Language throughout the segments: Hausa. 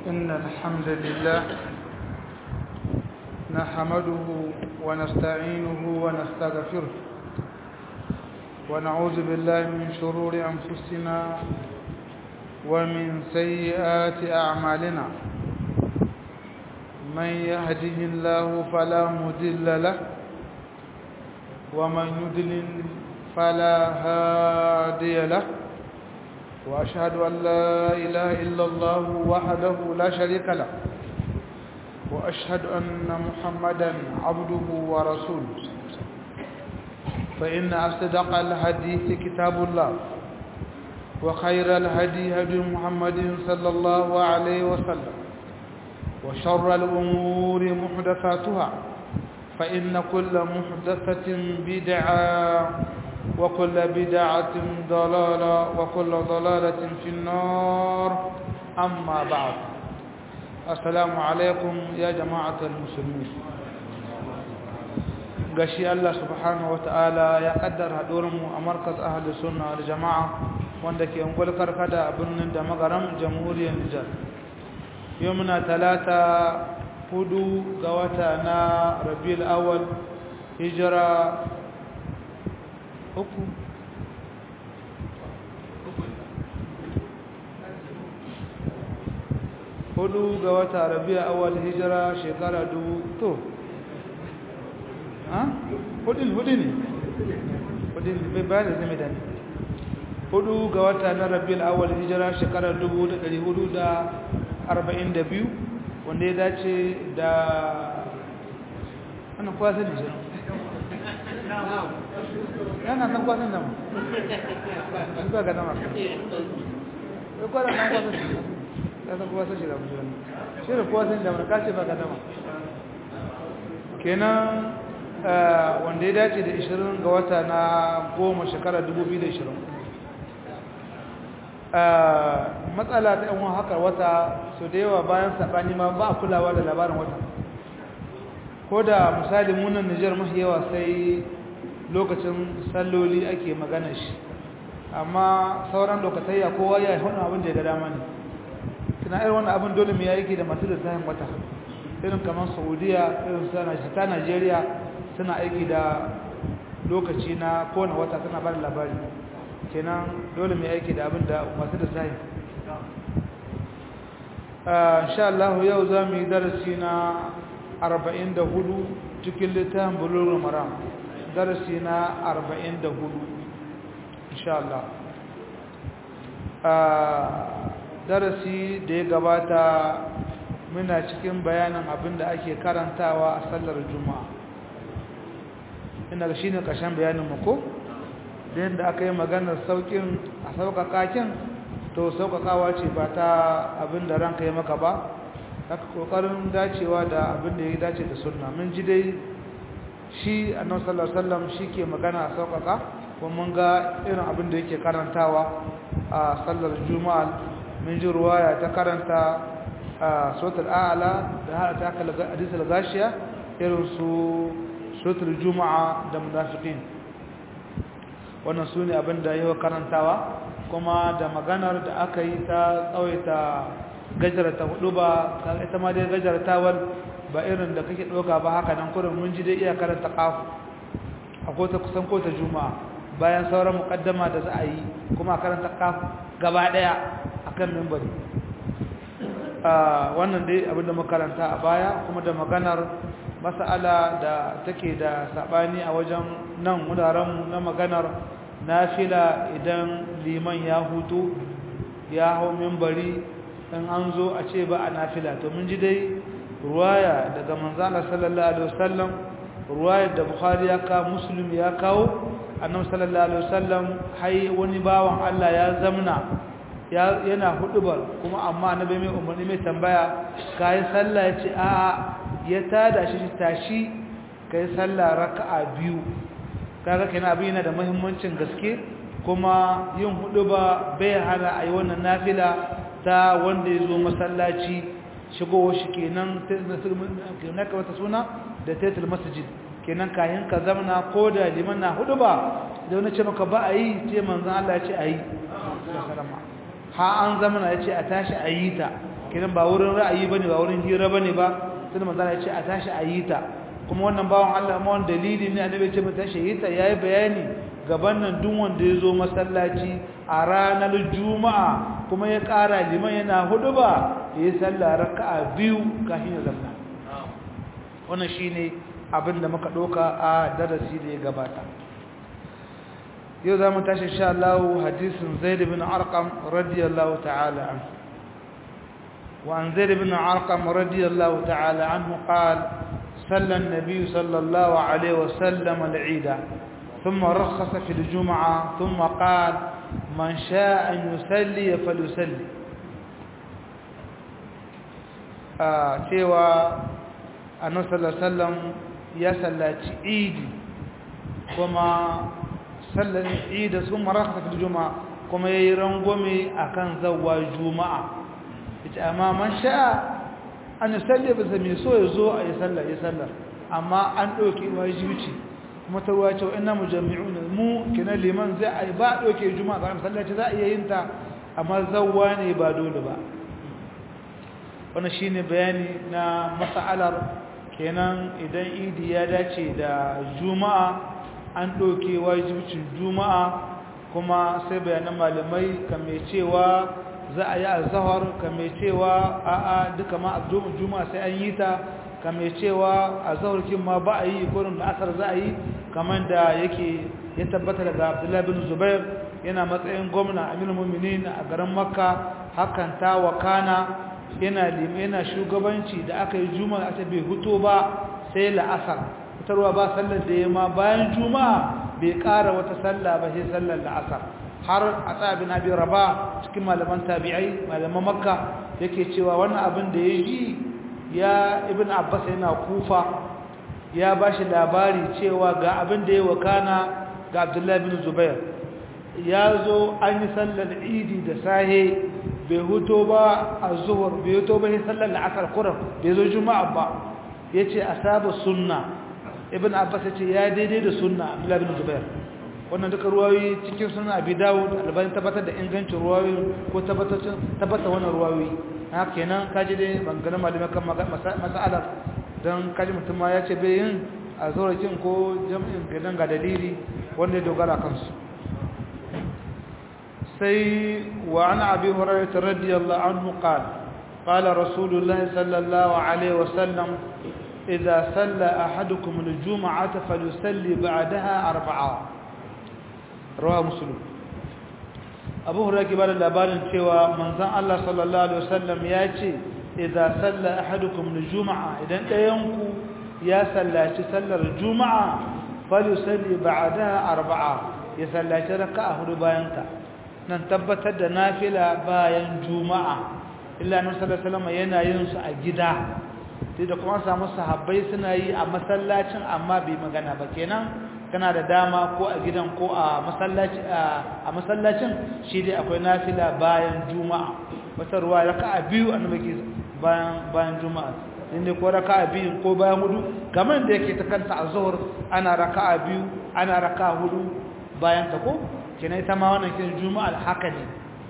إن الحمد لله نحمده ونستعينه ونستغفره ونعوذ بالله من شرور أنفسنا ومن سيئات أعمالنا من يهده الله فلا مضل له ومن يضلل فلا هادي له وأشهد أن لا إله إلا الله وحده لا شريك له وأشهد أن محمدا عبده ورسوله فإن أصدق الحديث كتاب الله وخير الهدي هدي محمد صلى الله عليه وسلم وشر الأمور محدثاتها فإن كل محدثة بدعة وكل بدعة ضلالة وكل ضلالة في النار أما بعد السلام عليكم يا جماعة المسلمين gashi Allah subhanahu wa ta'ala ya kaddara haɗurinmu a markas ahli sunna da jama'a wanda ke ungul karkada a birnin da magaram jamhuriyar Nijar yau muna talata hudu ga wata na rabiul awal hijira uku hudu ga wata rabia awal hijira shekara dubu to ha hudun hudu ne hudun bai bayar da zai dani hudu ga wata na rabiul awal hijira shekara dubu da dari hudu da arba'in da biyu wanda ya dace da ana kwasa ne shi yana san kwasan dama an ba ga dama ya kwada nan kwasan shi ya san kwasan shi da musu wani shi da kwasan dama ka ce ba ga dama kenan wanda ya dace da 20 ga wata na goma shekara 2020 matsala ta yan haka wata su da yawa bayan saɓani ma ba a kulawa da labarin wata ko da misali munan nijar mafi yawa sai lokacin salloli ake magana shi amma sauran lokatayya kowa ya hana abin da ya ga dama ne kina irin wannan abin dole mai yake da masu da sahin wata irin kamar saudiya irin ta najeriya suna aiki da lokaci na kowane wata suna ba da labari kenan dole mai aiki da abin da masu da sahin insha Allah yau za mu yi darasi na 44 cikin littafin bulurul maram darasi na 44 insha Allah darasi da ya gabata muna cikin bayanin abin da ake karantawa a sallar juma'a ina ga shine kashin bayanin mu ko da yadda aka yi maganar saukin a sauƙaƙakin to sauƙaƙawa ce ba ta abin da ranka yi maka ba haka ƙoƙarin dacewa da abin da ya dace da sunna mun ji dai shi annabi sallallahu alaihi wasallam shike magana a sauƙaƙa kuma mun ga irin abin da yake karantawa a sallar juma'a mun ji ruwaya ta karanta a suratul a'la da har ta kala hadisul gashiya irin su suratul juma'a da munafiqin wannan sune abin da yake karantawa kuma da maganar da aka yi ta tsawaita gajarta hudu ba ita ma dai gajartawar ba irin da kake ɗauka ba haka nan kurin mun ji dai iya karanta ƙafu a kota kusan kota juma'a bayan sauran muƙaddama da za a yi kuma a karanta ƙafu gaba ɗaya a kan mimbari wannan dai abinda makaranta a baya kuma da maganar mas'ala da take da saɓani a wajen nan wurarenmu na maganar nafila idan liman ya hutu ya hau mimbari in an zo a ce ba a nafila to mun ji dai ruwaya daga manzana sallallahu alaihi wasallam ruwaya da bukhari ya kawo muslim ya kawo annabi sallallahu alaihi wasallam hai wani bawan Allah ya zamna yana hudubar kuma amma annabi mai umarni mai tambaya kai sallah yace a a ya tada shi tashi kai sallah raka'a biyu kaga kenan abin yana da muhimmancin gaske kuma yin huduba bai hana ayi wannan nafila ta wanda ya zo masallaci shigowa shi kenan na wata suna da taitul masjid kenan kayan ka zamana ko da liman na hudu ba da wani ce maka ba a yi ce manzan Allah ya ce a yi ha an zamana ya ce a tashi a yi ta kenan ba wurin ra'ayi bane ba wurin hira bane ba sai manzo ya ce a tashi a yi ta kuma wannan bawan Allah ma wannan dalili ne annabi ce mu tashi yi ta yayi bayani gaban nan duk wanda ya zo masallaci a ranar juma'a kuma ya ƙara liman yana hudu ba ya yi sallah raka'a biyu kafin ya zama wannan shine abin da muka ɗauka a darasi da ya gabata yau za mu tashi sha Allah hadisin zaid bin arqam radiyallahu ta'ala anhu وعن زيد بن عرقم رضي الله تعالى عنه قال صلى النبي صلى الله عليه وسلم العيد ثم رخص في الجمعة ثم قال من شاء أن يسلي فليسلي cewa annabi sallallahu alaihi wasallam ya sallaci idi kuma sallan idi sun maraka fil juma'a kuma yayi rangwame akan zawwa juma'a ita amma man sha'a an yusalli bi zami so yazo ayi sallah ya sallar amma an dauki wajibi kuma ta ruwa cewa ina mujammi'una mu kina liman zai ai ba doke juma'a ga masallaci za a iya yin ta amma zawwa ne ba dole ba wannan shine bayani na mas'alar kenan idan idi ya dace da juma'a an doke wajibcin juma'a kuma sai bayanan malamai kame cewa za a yi azhar kame cewa a'a duka ma juma'a sai an yi ta kamar cewa a zaurkin ma ba a yi gurin da asar za a yi kamar da yake ya tabbata daga abdullahi bin zubair yana matsayin gwamna aminu muminin a garin makka hakan ta wakana yana yana shugabanci da aka yi juma'a ta bai huto ba sai la'asar fitarwa ba sallar da ya ma bayan juma'a bai ƙara wata sallah ba sai sallar la'asar har a tsabin abin raba cikin malaman tabi'ai malaman makka yake cewa wannan abin da ya yi ya ibn abbas yana kufa ya ba shi labari cewa ga abin da ya wakana ga abdullahi bin zubair ya zo an yi sallar idi da sahe bai huto ba a zuhur bai huto ba sallar la'asar kuran bai zo juma'a ba ya ce a saba sunna ibn abbas ya ce ya daidai da sunna abdullahi bin zubair wannan duka ruwayoyi cikin suna abi dawud albani tabbatar da ingancin ruwayoyi ko tabbatar wannan ruwayoyi haka kenan kaji dai bangaren malamai kan mas'alar don kaji mutum ma ya ce bai yin a zaurakin ko jam'in gidan ga dalili wanda ya dogara kansu sai wa an abi hurairah radiyallahu anhu qala qala rasulullah sallallahu alaihi wasallam idza salla ahadukum al-jum'ata falyusalli ba'daha arba'a rawahu muslim abu hurairah ke bada labarin cewa manzon Allah sallallahu alaihi wasallam ya ce idza salla ahadukum al-jum'a idan ɗayanku ya sallaci sallar juma'a falyusalli ba'daha arba'a ya sallaci raka'a hudu bayan ta nan tabbatar da nafila bayan juma'a illa annabi sallallahu alaihi wasallam yana yin su a gida sai da kuma samu sahabbai suna yi a masallacin amma bai magana ba kenan kana da dama ko a gidan ko a masallaci a masallacin shi dai akwai nafila bayan juma'a wata ruwa raka'a biyu annabi bayan bayan juma'a inda ko raka'a biyu ko bayan hudu kamar da yake ta kanta azhur ana raka'a biyu ana raka'a hudu bayan ta ko kina ita ma wannan kin juma'a haka ne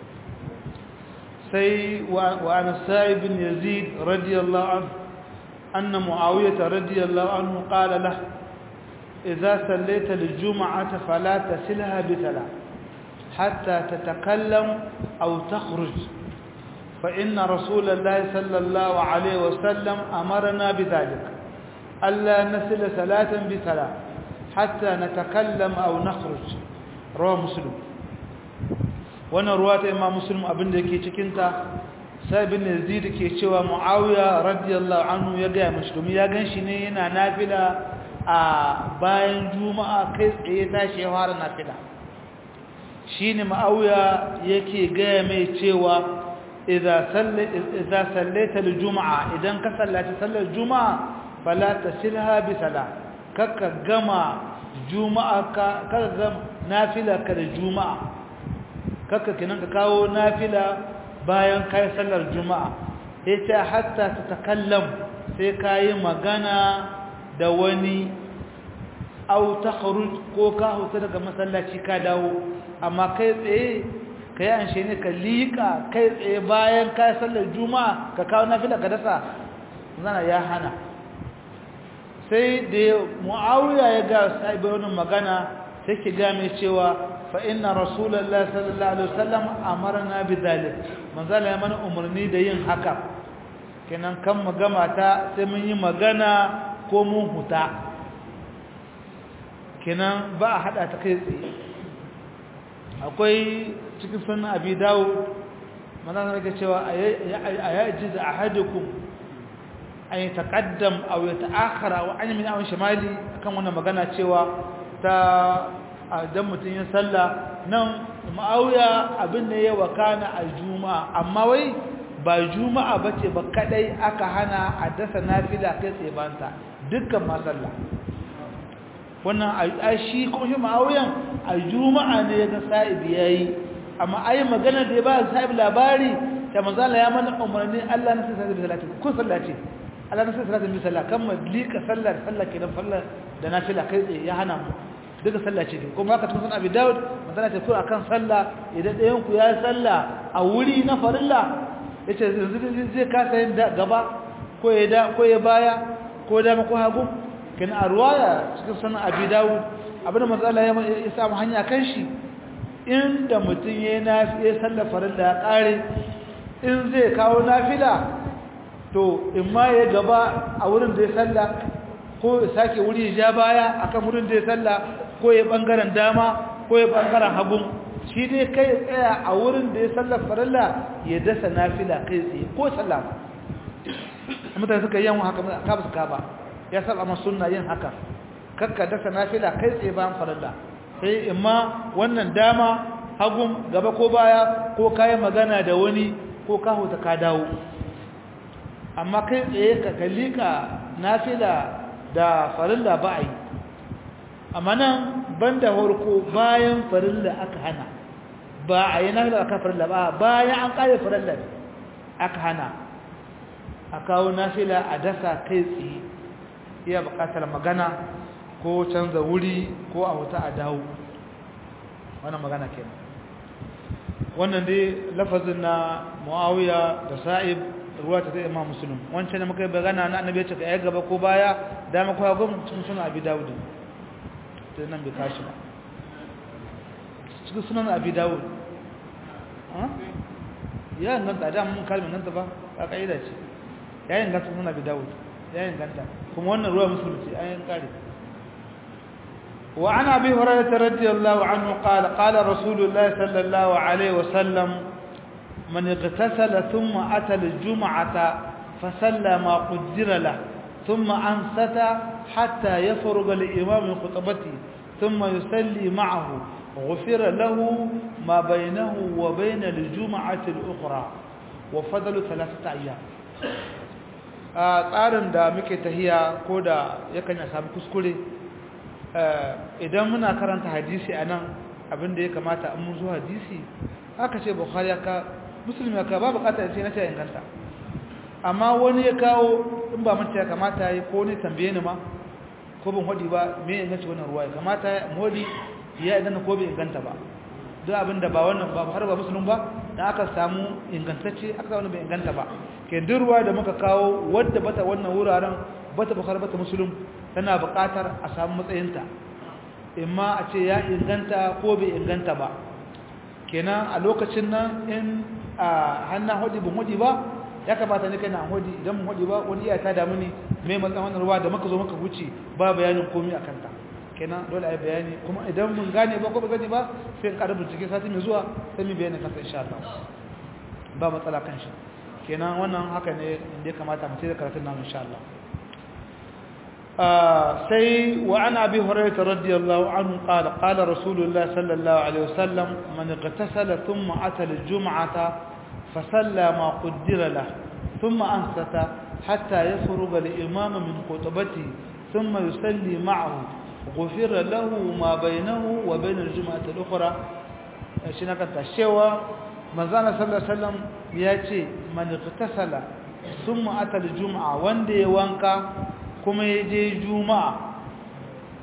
sai wa an sa'ib bin yazid radiyallahu anhu anna muawiyah radiyallahu anhu qala lahu إذا صليت الجمعة فلا تسلها بثلاث حتى تتكلم أو تخرج فإن رسول الله صلى الله عليه وسلم أمرنا بذلك ألا نسل ثلاثا بثلاث حتى نتكلم أو نخرج رواه مسلم وانا رواة إمام مسلم أبن دكي تكنت سابن يزيد كي شوى معاوية رضي الله عنه يقع مسلم يقع شنين نافلة a bayan juma'a kai tsaye tashi ya fara nafila shine ma'auya yake gaya mai cewa idza sallaita al-juma'a idan ka sallaci sallar juma'a fala tasilha bi sala kaka gama juma'a ka kaka gama nafila ka da juma'a kaka kinan ka kawo nafila bayan kai sallar juma'a yace hatta ta takallam sai kai magana da wani au ta ko ka huta daga masallaci ka dawo amma kai tsaye kai an shi ne ka liƙa kai tsaye bayan ka sallar juma'a ka kawo nafila ka dasa zana ya hana sai da mu'awiya ya ga sahibi wannan magana sai ki ga mai cewa fa inna rasulullahi sallallahu alaihi wasallam amarna bi dhalik manzala ya mana umarni da yin haka kenan kan magama ta sai mun yi magana ko mun huta kenan ba a hada ta kai tsaye akwai cikin sunan abi dawud manzala ya cewa ayajiz ahadukum an yi taƙaddam a wata akara wa an yi min awon shamali kan wannan magana cewa ta dan mutum yin sallah nan ma'auya abin da ya wakana a juma'a amma wai ba juma'a ba ce ba kadai aka hana a dasa nafila kai tsaye banta dukkan ma sallah wannan a shi kuma shi ma'auyan a juma'a ne ya ga sa'ibi ya yi amma ai magana da ya ba sa'ibi labari ta manzala ya mana umarni allah na sai sa'ibi salati kun sallah ce Allah nasu salatin bi sallah kan malika sallar sallah kenan fallar da nafila kai tsaye ya hana mu duka sallah ce kuma haka tun san Abi Dawud magana ce ko akan sallah idan ɗayan ku ya sallah a wuri na farilla yace yanzu zai kasa yin da gaba ko ya da ko ya baya ko da ko hagu kin a ruwaya cikin sanan Abi Dawud abinda manzo Allah ya samu hanya kan shi inda mutun yayin nafi sallar farilla ya kare in zai kawo nafila to in ma ya gaba a wurin da ya salla ko ya sake wuri ya ja baya akan wurin da ya salla ko ya bangaren dama ko ya bangaren hagun shi dai kai ya tsaya a wurin da ya salla farilla ya dasa nafila kai tsaye ko salla mutane suka yi haka ka basu ka ba ya saba ma sunna yin haka kakka dasa nafila kai tsaye bayan farilla sai in ma wannan dama hagun gaba ko baya ko kayan magana da wani ko ka huta ka dawo amma kai tsaye ka kalli ka nafila da farilla ba a yi amma nan banda harko bayan farilla aka hana ba a yi nafila aka farilla ba bayan an kare farilla aka hana a kawo nafila a dasa kai tsaye iya bukatar magana ko canza wuri ko a wuta a dawo wannan magana kenan wannan dai lafazin na muawiya da sa'ib ruwa ta zai imam musulun wancan da muka yi bagana na annabi ya ce ka yi gaba ko baya dama ko hagu cikin sunan abi dawud ta nan bai kashi ba cikin sunan abi dawud ya inganta da mun kalmin nan ta ba a ka'ida ce ya inganta sunan abi dawud ya inganta kuma wannan ruwa musulun ce an kare وعن أبي هريرة رضي الله عنه قال قال رسول الله صلى الله عليه وسلم من اغتسل ثم أتى الجمعة فسلى ما قدر له ثم أنست حتى يفرغ الإمام من خطبته ثم يصلي معه غفر له ما بينه وبين الجمعة الأخرى وفضل ثلاثة أيام tsarin da muke tahiya ko da yakan ya samu kuskure idan muna karanta hadisi a nan abinda ya kamata an mun zo hadisi aka ce bukhari ya ka musulmi ya ka ba bukata ya ce na ce inganta amma wani ya kawo in ba mace ya kamata ya ko ne tambaye ni ma ko bin hodi ba me inganci wannan ruwa ya kamata ya hodi ya idan ko bai inganta ba duk abinda ba wannan ba har ba musulmi ba dan aka samu ingantacce aka samu bai inganta ba ke duk ruwa da muka kawo wadda bata wannan wuraren bata bukhari bata musulmi tana buƙatar a samu matsayinta imma a ce ya inganta ko bai inganta ba kenan a lokacin nan in a hannun hudi bin hudi ba ya kamata ne kana hudi idan mun hudi ba wani iya ta damu ne mai matsayin wannan ruwa da muka zo muka wuce ba bayanin komi a kanta kenan dole a yi bayani kuma idan mun gane ba ko ba gane ba sai in ƙarar bincike sati mai zuwa sai mu bayanin kansa insha Allah ba matsala kan shi kenan wannan haka ne inda ya kamata mu da karatun namu insha Allah sai wa ana bi hurairah radiyallahu anhu qala qala rasulullah sallallahu alaihi wasallam man igtasala thumma ata al-jum'ata فصلى ما قدر له ثم أنصت حتى يفرغ الإمام من خطبته ثم يصلي معه غفر له ما بينه وبين الجمعة الأخرى شنو كانت الشوى manzana sallallahu alaihi wasallam ya ce man ightasala thumma ata al-jum'a wanda ya wanka kuma ya je juma'a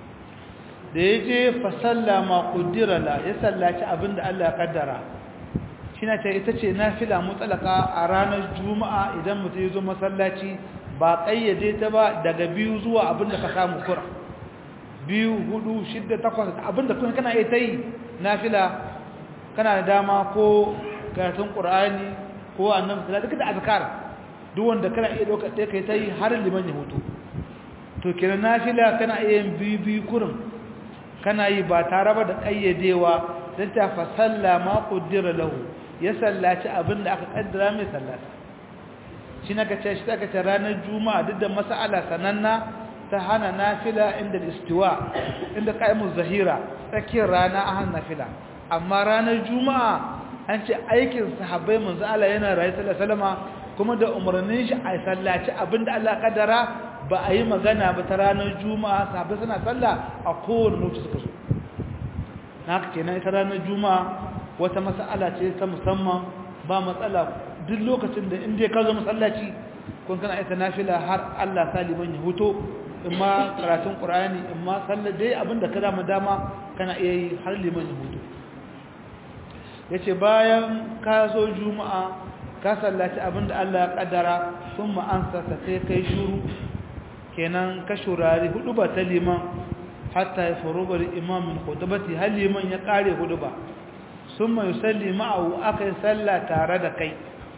da ya je fa sallama qaddara la ya sallaci abinda Allah ya kaddara shi na ce ita ce nafila mutsalaka a ranar juma'a idan mutum ya zo masallaci ba ƙayyade ta ba daga biyu zuwa abinda ka samu kura biyu hudu shidda takwas abinda kuma kana iya ta yi nafila kana da dama ko karatun ƙur'ani ko annabi sallallahu duka da azkar duk wanda kana iya doka sai kai ta yi har liman ya hutu to kenan nafila kana iya yin biyu biyu kurin kana yi ba tare ba da ƙayyadewa dan ta fa sallama qaddara lahu ya sallaci abinda aka kaddara mai sallata shi na kace shi aka ce ranar juma'a duk da mas'ala sananna ta hana nafila inda istiwa inda qaimuz zahira tsakiyar rana a hana nafila amma ranar juma'a an ce aikin sahabbai manzo Allah yana rayu sallallahu alaihi kuma da umarnin shi a sallaci abinda Allah kaddara ba a yi magana ba ta ranar juma'a sahabbai suna sallah a kowane lokaci suka so haka kenan ita ranar juma'a wata mas'ala ce ta musamman ba matsala duk lokacin da inda ka zo masallaci kun kana ita nafila har Allah saliman ya huto imma karatun qur'ani imma sallar dai abinda ka dama dama kana iya yi har liman ya huto yace bayan ka zo juma'a ka sallaci abinda Allah ya kaddara thumma ansa sai kai shuru kenan ka shurari hudu ba ta liman hatta ya faruga imam min khutbati hal liman ya kare hudu ba summa yusalli ma'ahu akai salla tare da kai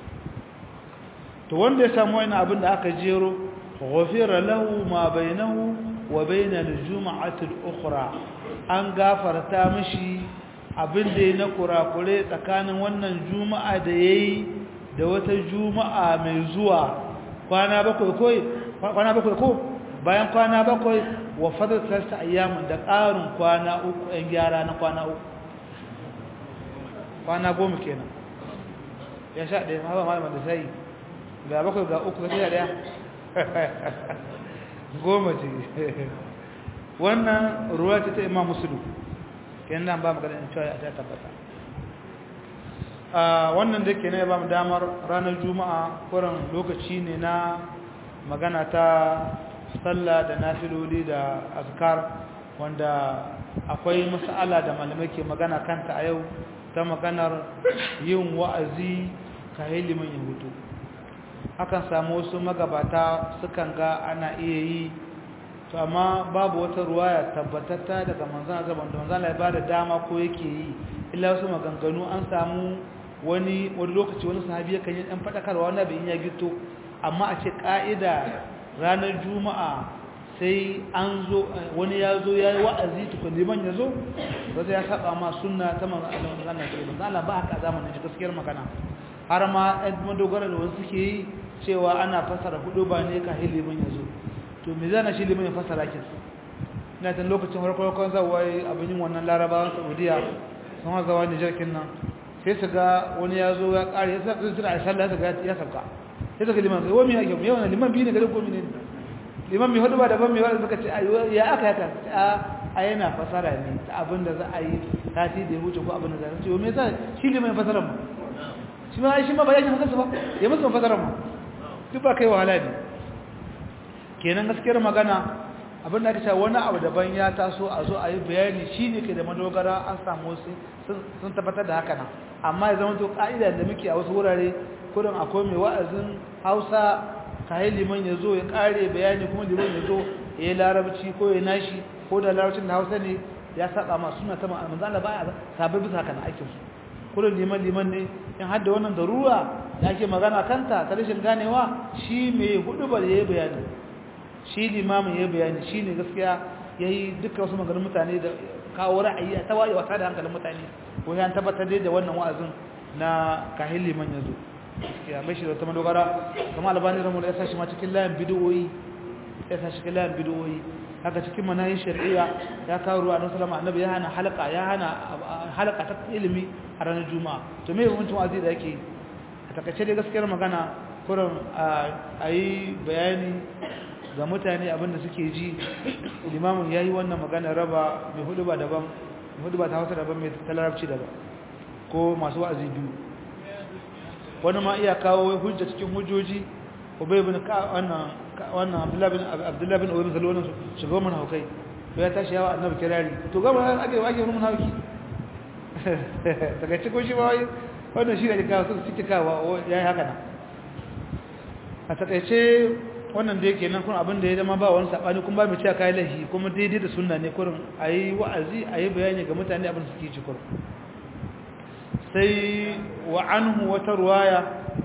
to wanda ya samu wani abin da aka jero ghafira lahu ma bainahu wa bainal jum'ati al-ukhra an gafarta mishi abin da ya na kurakure tsakanin wannan juma'a da yayi da wata juma'a mai zuwa kwana bakwai ko kwana bakwai ko bayan kwana bakwai wa fadar talata ayyamin da ƙarin kwana uku ɗan gyara na kwana uku kwana goma kenan ya sha ɗaya ma ba malama da sai ga bakwai ga uku ga ɗaya goma ce wannan ruwa ce ta imam musulun kenan nan ba magana in cewa ya tabbata wannan da ke ne ba mu damar ranar juma'a kuran lokaci ne na magana ta sallah da nafiloli da azkar wanda akwai mas'ala da malamai ke magana kanta a yau ta maganar yin wa'azi ka liman ya hutu akan samu wasu magabata sukan ga ana iya yi to amma babu wata ruwaya tabbatatta daga manzon Allah wanda manzon Allah ya bada dama ko yake yi illa wasu maganganu an samu wani wani lokaci wani sahabi yakan yi dan fadakarwa wanda bai ya gito amma a ce ka'ida ranar juma'a sai an zo wani ya zo ya yi wa'azi tukun liman ya zo wata ya saba ma sunna ta manzon Allah sallallahu alaihi wasallam ba haka zamanin shi gaskiyar magana har ma ɗan madogara da wasu suke yi cewa ana fasara hudu ba ne ka liman ya zo to me zana shi liman ya fasara kin ina tan lokacin farkon zawai abin yin wannan larabawan saudiya sun hazawa nijar kin nan sai su ga wani ya zo ya ƙare ya sa suna a sallah su ga ya sauka sai su ga liman sai wani yake yau na liman biyu ne gari ko ne liman mai hudu ba daban mai wani suka ce ya aka yaka a yana fasara ne ta abin da za a yi sati da ya wuce ko abin da za a ce me yasa shi liman ya fasara mu shi ma shi ma ba ya shi kansa ba ya musu fasara mu duk ba kai wahala ne kenan gaskiyar magana abin da aka ce wani abu daban ya taso a zo a yi bayani shi ne ke da madogara an samu wasu sun tabbatar da haka nan amma ya zama to ka'ida da muke a wasu wurare kudin akwai mai wa'azin hausa kayan liman ya zo ya kare bayani kuma liman ya zo ya yi larabci ko ya nashi ko da larabcin da hausa ne ya saba ma suna ta ma'amun zala ba a sabai bisa haka na aikinsu kudin liman liman ne in hadda wannan darura da ake magana kanta ta rashin ganewa shi mai hudu ba ya yi bayani shi limamin ya bayani shi ne gaskiya ya yi duka wasu maganin mutane da kawo ra'ayi a ta waye wata da hankalin mutane ko ya tabbatar da wannan wa'azin na kahin liman ya zo gaskiya mai shi da ta madogara kama albani ramu da ya sa shi ma cikin layin bidiyoyi ya sa cikin layin bidiyoyi haka cikin manayin shari'a ya kawo ruwa na salama annabi ya hana halaka ya hana halaka ta ilimi a ranar juma'a to me yawancin wa'azi da yake a takaice dai gaskiyar magana kurin a yi bayani ga mutane abinda suke ji limamin ya yi wannan magana raba mai hudu ba daban mai hudu ba ta hausa daban mai talarabci daban ko masu wa'azi biyu wani ma iya kawo hujja cikin hujjoji ubay ibn wannan wannan abdullahi bin abdullahi bin ubay bin salwan shiga mun haukai ya tashi yawa annabi kirari to ga mun ake wake mun hauki daga cikin shi ba wai wannan shi ne kawo suka ciki kawo ya yi haka nan a takaice wannan da yake nan kun abin da ya zama ba wani saɓani kuma ba mu cewa kayi lahi kuma daidai da sunna ne kurin a yi wa'azi a yi bayani ga mutane abin suke ci kurin sai wa anhu wata ruwaya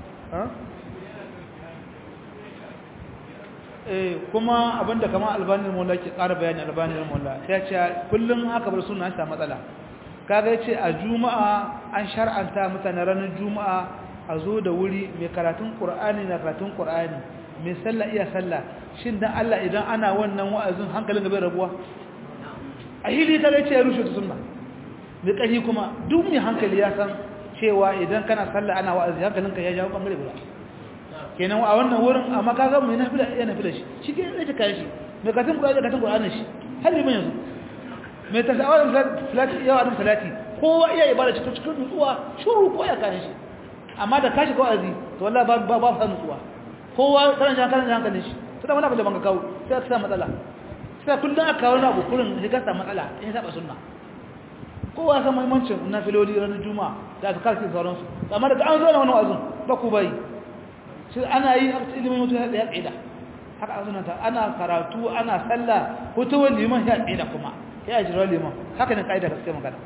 kuma abinda kama albanin mola ke ƙara bayani albanin mola ya ce kullum haka bar suna ta matsala kaga ce a juma'a an shar'anta mutane ranar juma'a a zo da wuri mai karatun ƙur'ani na karatun ƙur'ani mai sallah iya sallah shin dan Allah idan ana wannan wa'azin hankalin gaba rabuwa a hili ta ce ya rushe ta sunna mai ƙahi kuma duk mai hankali ya san cewa idan kana sallah ana wa'azi hankalinka ya jawo ɓangare guda kenan a wannan wurin amma ka ga mai nafila ya nafila shi shi ke zai kai shi mai katin Qur'ani katin Qur'ani shi har liman yanzu mai tasawar salati yawa da salati kowa iya ibada cikin cikin nutsuwa shuru ko ya kai shi amma da kashi ko azi to wallahi ba ba ba san nutsuwa kowa kana jan kana jan hankalin shi sai wani abu da banka kawo sai ka sa matsala sai kullun aka kawo na bukurin sai ka sa matsala in saba sunna kowa san muhimmancin nafiloli ranar juma'a da aka karki sauransu amma daga an zo na wani wazin ba ku bai shi ana yi a ilimin mutu ya tsida haka a sunanta ana karatu ana sallah hutuwar liman ya tsida kuma ya jira liman haka ne ka'ida gaske magana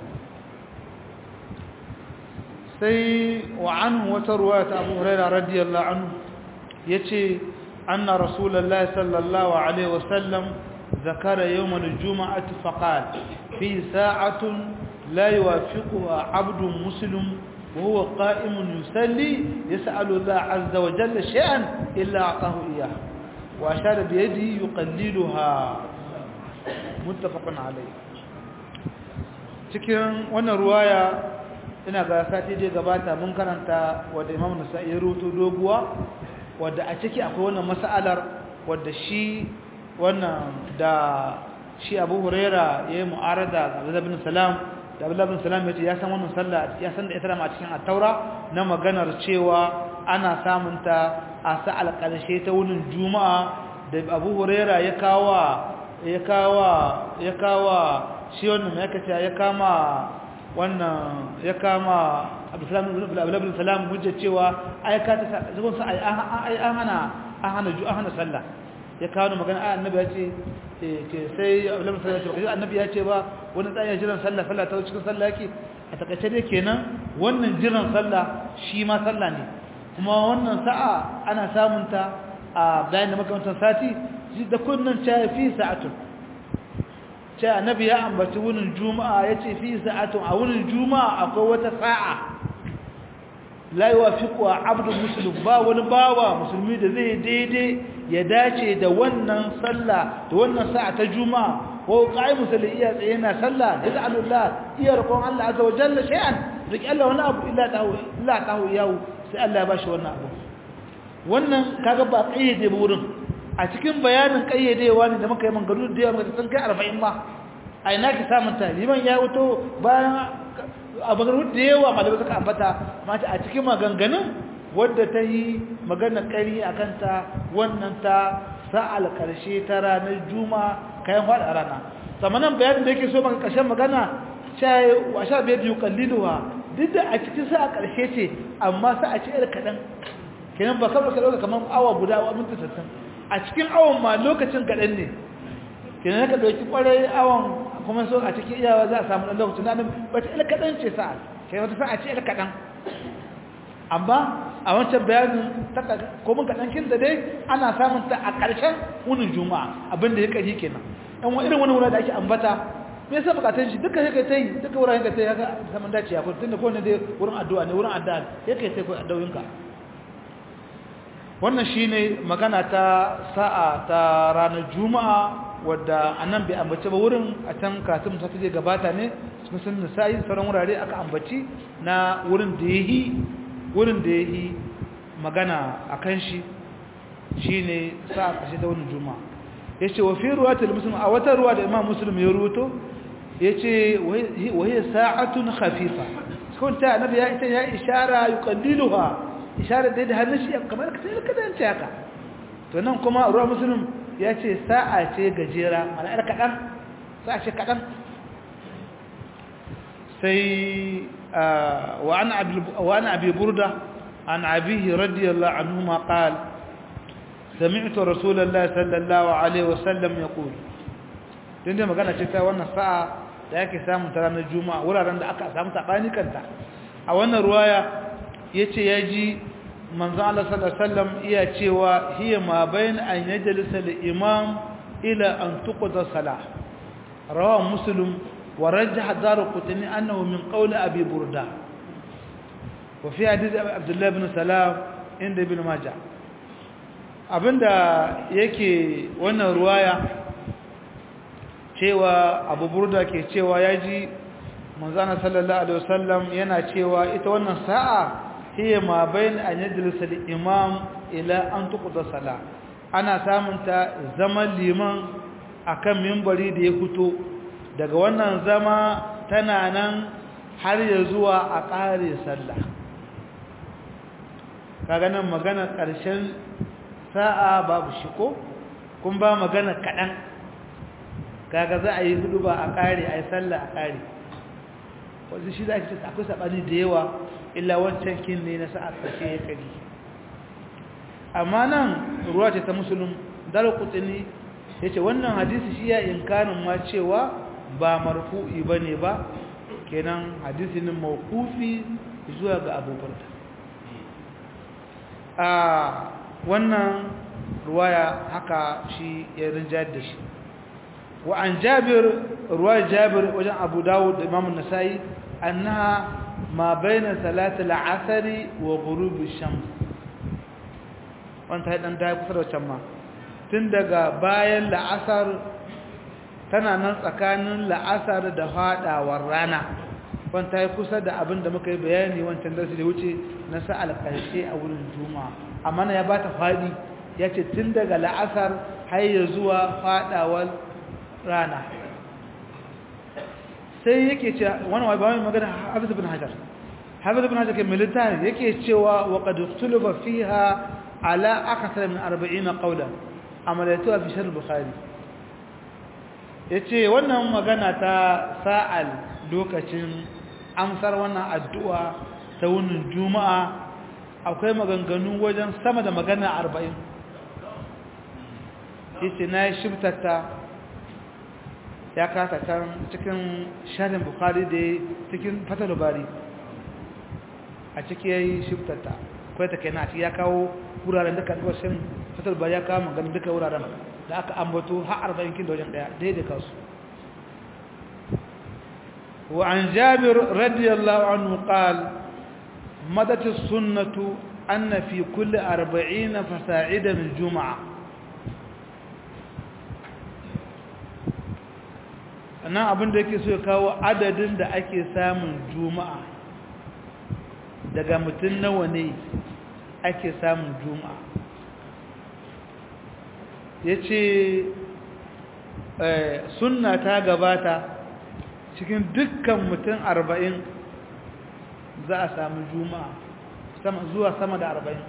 sai wa anhu wata ruwa ta abu huraira radiyallahu anhu ya ce anna rasulallah sallallahu alaihi wasallam zakara yawon juma'ati faqal fi sa'atun la yuwafiquha abdun muslim وهو قائم يصلي يسأل الله عز وجل شيئا إلا أعطاه إياه وأشار بيده يقللها متفق عليه cikin wannan ruwaya ina ga sati je gabata mun karanta wadda Imam Nasa'i ya rubuto doguwa wadda a ciki akwai wannan mas'alar wadda shi wannan da shi Abu Huraira yayi mu'arada ga Abdullah bin Salam da Abdullah bin Salam yace ya san wannan sallah ya san da ita ma cikin at-Taura na maganar cewa ana samun ta a sa'al karshe ta wurin Juma'a da Abu Huraira ya kawa ya kawa ya kawa shi wannan ya kace ya kama wannan ya kama Abdullah bin Salam hujja cewa ai ka ta zubun sa ai an hana an hana ju an hana sallah ya kawo magana annabi ya ce ke sai Abdullah bin Salam ya ce annabi ya ce ba wani tsaya jiran sallah sallah ta cikin sallah yake a takaice dai kenan wannan jiran sallah shi ma sallah ne kuma wannan sa'a ana samun ta a bayan da makamantar sati shi da kunnan cha fi sa'atun cha annabi ya ambaci wunin juma'a yace fi sa'atun a wunin juma'a akwai wata sa'a la yuwafiqu abdu muslim ba wani bawa musulmi da zai daidai ya dace da wannan sallah da wannan sa'a ta juma'a ko qa'imu salli iya tsaye na sallah yas'alullah iya roƙon Allah azza wa jalla shay'an riki Allah wani abu illa tahu illa tahu yahu sai Allah ya bashi wannan abu wannan kaga ba kayyade ba wurin a cikin bayanin kayyadewa ne da muka yi mangaru da yawa muka san kai 40 ma a ina ki samun ta liman ya wuto bayan a mangaru da yawa malamai suka ambata mata a cikin maganganun wadda ta yi magana kari akan ta wannan ta sa'al karshe ta ranar juma'a kayan faɗa rana samanan bayanin da yake so maka ƙarshen magana shaye wa sha biyar biyu kalliluwa duk da a cikin sa a ƙarshe ce amma sa a ce yar kaɗan kenan ba kamar ka ɗauka kamar awa guda wa minti sassan a cikin awon ma lokacin kaɗan ne kenan ka ɗauki ƙwarai awon kuma so a cikin iyawa za a samu ɗan lokacin na ba ta yar kaɗan ce sa'a kenan wata sa'a ce yar kaɗan amma a wancan bayanin komin kaɗankin da dai ana samun ta a ƙarshen wunin juma'a abinda ya ƙari kenan yan irin wani wura da ake ambata me yasa bukatun shi duka yake ta yi duka wuraren ka ta yi haka saman dace ya kuma tunda kowane dai wurin addu'a ne wurin addu'a ya kai sai addu'o'inka wannan shine magana ta sa'a ta ranar juma'a wadda anan bai ambace ba wurin a can katin ta je gabata ne cikin sun nisa'i sauran wurare aka ambaci na wurin da yayi wurin da ya yi magana a kan shi shi ne sa a ƙashe ta wani juma ya ce wa fi ruwa ta musulun a wata ruwa da imam musulun ya ruto ya ce wahiyar sa'atun hafifa cikin ta annabi ya ita ya ishara yi kalliluwa ishara da da hannun shi kamar ka sai ka dance haka to nan kuma ruwa musulun ya ce sa'a ce gajera mana yar kaɗan sa'a ce kaɗan sai wa an abi burda an abihi radiyallahu anhu ma qala سمعت رسول الله صلى الله عليه وسلم يقول tunda magana ce ta wannan sa'a da yake samu ta ranar juma'a wuraren da aka samu sabani kanta a wannan ruwaya yace yaji manzon Allah sallallahu alaihi wasallam iya cewa hiya ma bain an yajlisa al-imam ila an tuqda salah rawa muslim wa rajjah darqutni annahu min qawli abi burda wa fi hadith abdullah ibn salam inda ibn majah abinda yake wannan ruwaya cewa abu burda ke cewa ya ji manzana sallallahu alaihi wasallam yana cewa ita wannan sa'a hiya ma bayan an yajlisa al-imam ila an tuqda sala ana samun ta zaman liman akan minbari da ya fito daga wannan zama tana nan har ya zuwa a ƙare sallah kaga nan magana ƙarshen sa'a babu shi ko kun ba magana kaɗan kaga za a yi hudu ba a ƙare a yi sallah a ƙare wanzu shi za a ce akwai saɓani da yawa illa wancan kin ne na sa'a ƙarshe ya kari amma nan ruwa ce ta musulun dara kutsini ya ce wannan hadisi shi ya inkanin ma cewa ba marfu'i ba ne ba kenan hadisi ne mawkufi zuwa ga abubuwan a wannan ruwaya haka shi ya rinjayar da shi wa an jabir ruwayar jabir wajen abu dawud da imamun nasa'i annaha ma baina salatul asari wa ghurubi shams wanda dan da kusa da can ma tun daga bayan la'asar tana nan tsakanin la'asar da fadawar rana wanda ya kusa da abin da muka yi bayani wancan darasi da wuce na sa'al karshe a wurin juma'a amma na ya bata fadi ya ce tun daga la'asar har ya zuwa fadawar rana sai yake ce wani wa bayan magana hafiz ibn hajar hafiz ibn hajar ke militari yake cewa wa qad ikhtalafa fiha ala akthar min 40 qawlan amalatu fi sharh bukhari yace wannan magana ta sa'al lokacin amsar wannan addu'a ta wunin juma'a akwai maganganu wajen sama da magana arba'in ita na yi shibtata ya kasa can cikin sharin bukari da cikin fatar bari a ciki ya yi shibtata kawai ta kai na ya kawo wuraren duka duka shin fatar bari ya kawo magana duka wuraren da aka ambato har arba'in kin da wajen daya daidai kasu وعن جابر رضي الله عنه قال مدت السنة أن في كل أربعين فساعدا الجمعة nan abin da yake so ya kawo adadin da ake samun juma'a daga mutum nawa ne ake samun juma'a ya ce sunna ta gabata cikin dukkan mutum arba'in za a samu juma'a zuwa sama da arba'in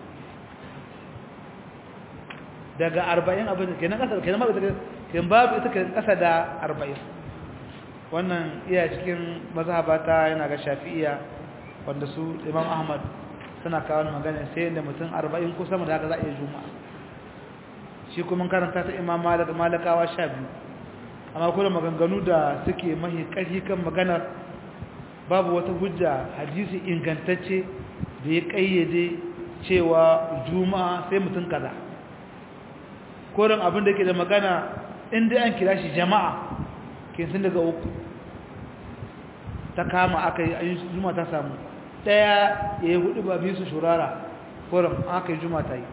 daga arba'in abin ke na ƙasa ke na maɓa ke babu ita ke ƙasa da arba'in wannan iya cikin mazhabata yana ga shafi'iya wanda su imam ahmad suna kawo magana sai da mutum arba'in ko sama da haka za a iya juma'a shi kuma karanta ta imam malakawa sha biyu amma kuma maganganu da suke mahi ƙarfi kan maganar babu wata hujja hadisi ingantacce da ya ƙayyade cewa juma'a sai mutum kaza koren abin da ke da magana inda an kira shi jama'a ke sun daga uku ta kama aka yi juma'a ta samu ɗaya ya yi hudu ba biyu su shurara koren aka yi juma'a ta yi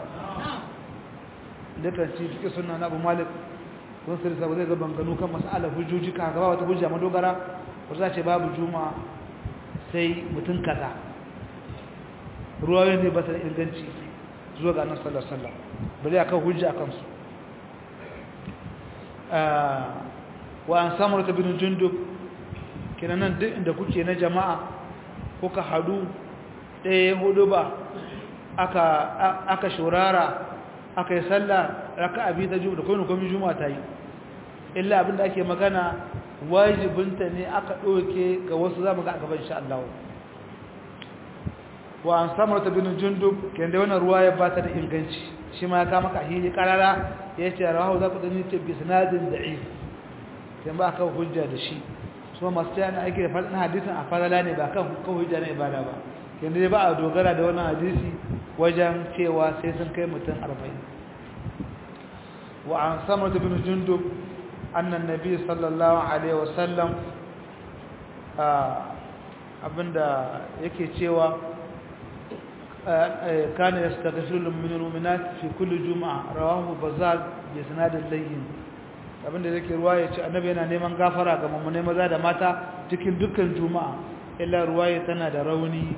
dukkan ci fiƙe suna na abu malik kun sirri sabu zai gaban gano kan mas'alar hujjoji ka gaba wata hujja madogara wata ce babu juma'a sai mutum kaza ruwayoyin ne ba su da inganci zuwa ga annabi sallallahu alaihi wasallam bari akan hujja akan su wa an samura ta bin jundub kenan duk inda kuke na jama'a kuka hadu ɗaya hudu ba aka aka shurara aka yi sallah raka'a biyu ta juma'a da kuma kuma juma'a ta yi illa abinda ake magana wajibinta ne aka ɗauke ga wasu zamu ga a gaban insha Allah wa an samar ta bin jundub kende wannan ruwa ya bata da inganci shi ma ya kama ka hili karara ya ce rawahu za ku dani ta bi sanadin da'if kan ba ka hujja da shi su ma masu tayana aiki da fadin hadisin a farala ne ba kan kan hujja na ibada ba kende ba a dogara da wannan hadisi wajen cewa sai sun kai mutum 40 wa an samar ta bin jundub anna annabi sallallahu alaihi wasallam abinda yake cewa كان يستغفر من المؤمنات في كل جمعة رواه بزار بسناد اللين abin da yake ruwaya ce annabi yana neman gafara ga mummune maza da mata cikin dukkan juma'a illa ruwaya tana da rauni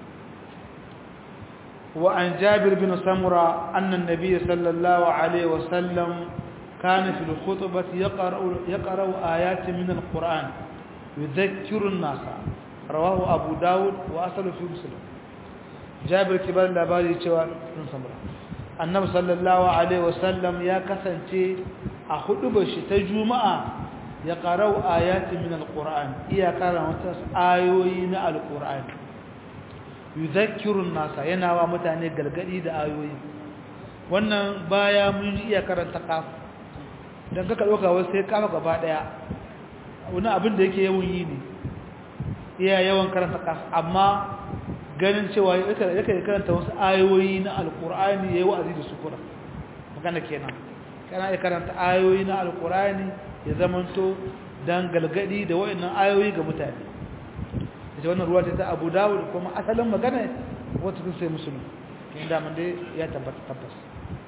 wa an jabir bin samura anna an-nabiy sallallahu alaihi wa sallam kana fi al-khutbati yaqra'u yaqra'u ayatin min al-quran yudhakkiru an-nasa rawahu abu daud wa asalu fi muslim jabir kibar labari cewa sun samura annabi sallallahu alaihi wasallam ya kasance a hudubar shi ta juma'a ya qara'u ayatin min alquran iya karanta ayoyi na alquran yudhakkiru nasa yana wa mutane gargadi da ayoyi wannan baya mun iya karanta kaf dan kaka doka wai sai kafa gaba daya wani abin da yake yawan yi ne iya yawan karanta kaf amma ganin cewa yake karanta wasu ayoyi na alkur'ani yayi wa'azi da su kura magana kenan kana ya karanta ayoyi na alkur'ani ya zamanto dan galgadi da wayannan ayoyi ga mutane ita wannan ruwa ta Abu Dawud kuma asalin magana wata kun sai musulmi inda mun dai ya tabbata tabbas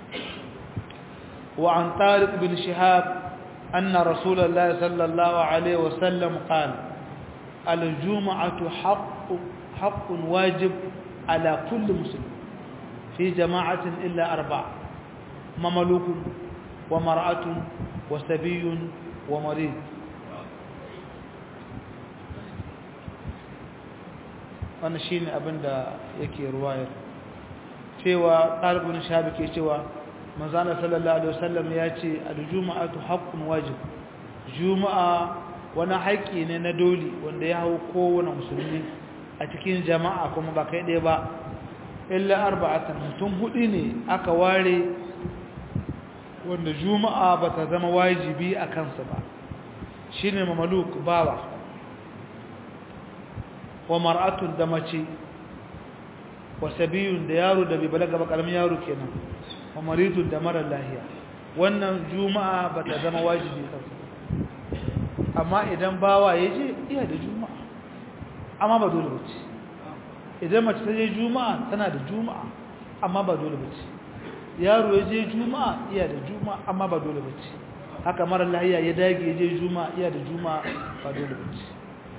wa an Tariq bin Shihab anna Rasulullahi sallallahu alaihi wasallam qala al-jum'atu haqqu حق واجب على كل مسلم في جماعة إلا أربعة مملوك ومرأة وسبي ومريض wannan shine abin da yake ruwayar cewa ɗalibin shabi ke cewa manzana sallallahu alaihi wasallam ya ce al-juma'atu haqqun wajib juma'a wani haƙƙi ne na doli wanda ya hau kowane musulmi a cikin jama'a kuma ba kai ɗaya ba illa arba'atan mutum hudu ne aka ware wanda juma'a ba ta zama wajibi a kansa ba shi ne mamaluk bawa wa mar'atun da mace wa sabiyun da yaro da bai balaga ba karamin yaro kenan wa maridun da mara lahiya wannan juma'a ba ta zama wajibi kansa amma idan bawa ya je iya da juma'a amma ba dole ba ce idan mace ta je juma'a tana da juma'a amma ba dole ba ce yaro ya je juma'a iya da juma'a amma ba dole ba ce haka mara lahiya ya dage ya je juma'a iya da juma'a ba dole ba ce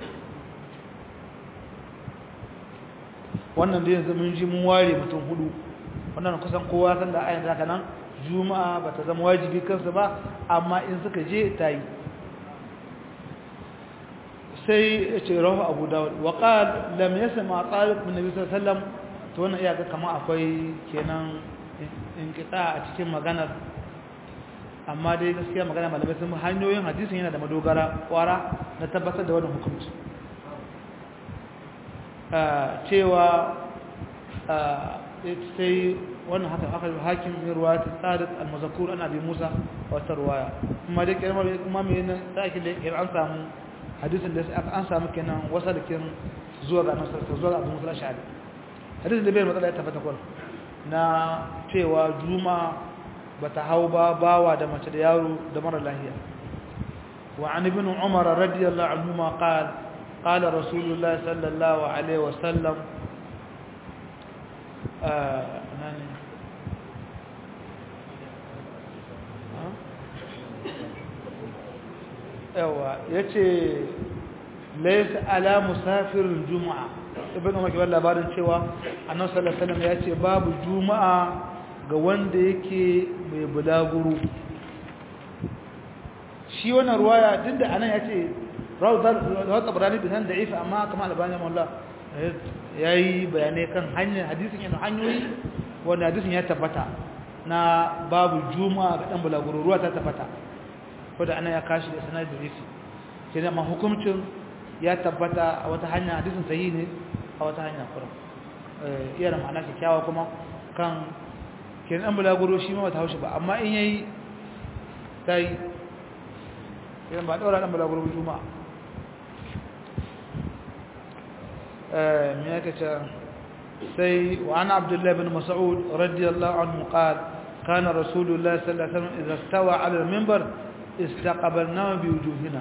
wannan da yanzu mun ji mun ware mutum hudu wannan kusan kowa san da ayan zaka nan juma'a ba ta zama wajibi kansa ba amma in suka je ta yi sai ya ce rahu abu dawud wa qal lam yasma talib min nabi sallallahu alaihi wasallam to wannan iya ga kamar akwai kenan inqita a cikin maganar amma dai gaskiya magana malamai sun hanyoyin hadisin yana da madogara kwara na tabbatar da wannan hukunci cewa sai wannan haka aka hakim min ruwayat sadiq al-mazkur an abi musa wa tarwaya kuma dai kalmar kuma me ne sai da an samu hadisin da an samu kenan wasalikin zuwa ga nasar zuwa ga abu musa shari hadisin da bai matsala ya tabbata kwal na cewa juma bata hau ba bawa da mace da yaro da mara lahiya wa an ibn umar radiyallahu anhu ma qala قال رسول الله صلى الله عليه وسلم آه yawa ya ce laisa ala musafirin juma'a ibn umar kibar labarin cewa annabi sallallahu alaihi wasallam ya ce babu juma'a ga wanda yake mai bulaguro shi wannan ruwaya duk da anan ya ce rawar tsabarani bisan da ifa amma kama albani mawala ya yi bayanai kan hanyar hadisin yana hanyoyi wanda hadisin ya tabbata na babu juma'a ga ɗan bulaguro ruwa ta tabbata wadda ana ya kashi da sanar da ifi ke da hukuncin ya tabbata a wata hanya hadisin sahihi ne a wata hanya kuran iya da ma'ana kyakkyawa kuma kan kenan an bulaguro shi ma bata haushi ba amma in yayi sai idan ba daura dan bulaguro juma'a eh me yake ce sai wa ana abdullah ibn mas'ud radiyallahu anhu qala كان رسول الله صلى الله عليه وسلم إذا استوى على المنبر استقبلناه بوجوهنا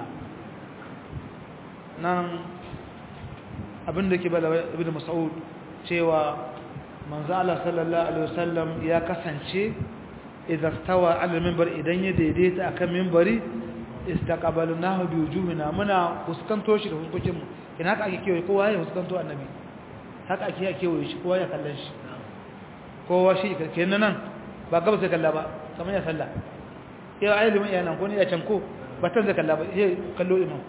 nan abin da ke bala ibn mas'ud cewa manzo Allah sallallahu alaihi wasallam ya kasance idan stawa ala minbar idan ya daidaita akan minbari istaqbalnahu bi wujuhina muna fuskanto shi da fuskokin mu ina haka ake kewaye kowa ya fuskanto annabi haka ake kewaye shi kowa ya kallon shi kowa shi kenan nan ba gaba sai kalla ba kamar ya salla yau ayi liman yana ko ne ya canko ba tan zai kalla ba sai kallo imam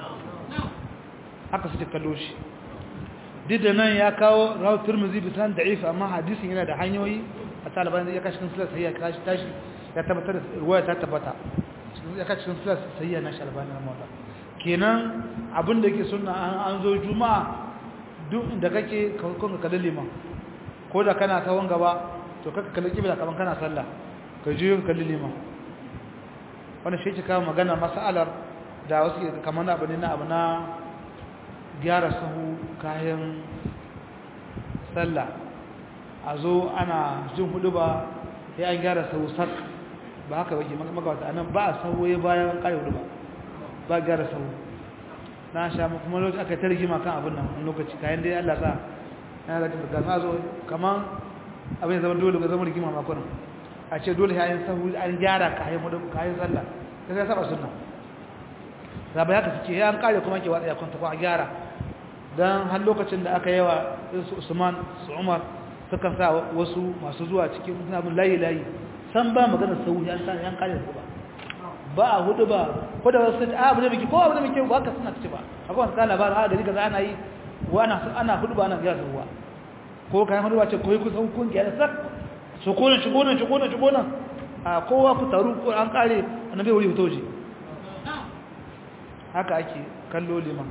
haka suke kallo shi duk da nan ya kawo rawu turmuzi bisan da'if amma hadisin yana da hanyoyi a taliban ya kashi kan sulat sayya kashi tashi ya tabbatar da ruwaya ta tabbata ya kashi kan sulat sayya na shalbani na mawala kenan abin da yake sunna an zo juma'a duk inda kake kun ka kalli liman ko da kana tawon gaba to kaka kalli kibla kaman kana sallah ka je ka kalli liman wannan shi ke kawo magana mas'alar da wasu kamar abu ne na abu na gyara sahu kayan sallah a zo ana jin hudu ba ya an gyara sahu sak ba haka wake magawata anan ba a sahu ya bayan kare hudu ba ba gyara sahu na sha kuma lokaci aka ta rigima kan abin nan lokaci kayan dai Allah sa yana da ga na zo kaman abin zama dole ga zama rigima makon a ce dole yayin sahu an gyara kayan hudu kayan sallah sai ya saba sunna da ba haka suke ya an kare kuma ke watsa ya kwanta ko a gyara don har lokacin da aka yawa su usman su umar sukan sa wasu masu zuwa cikin abin layi-layi san ba maganar sauyi an san yan kare su ba ba a hudu ba ko da wasu a abu da muke ko abu da muke ba ka suna ce ba akwai wani tsala ba a gari kaza ana yi wa ana ana hudu ba ana gyara sauwa ko kayan hudu ba ce koyi kusa hukun gyara sak su kone shi kone shi kone shi kone a kowa ku taru ko an kare annabi wuri fitoji haka ake kallo liman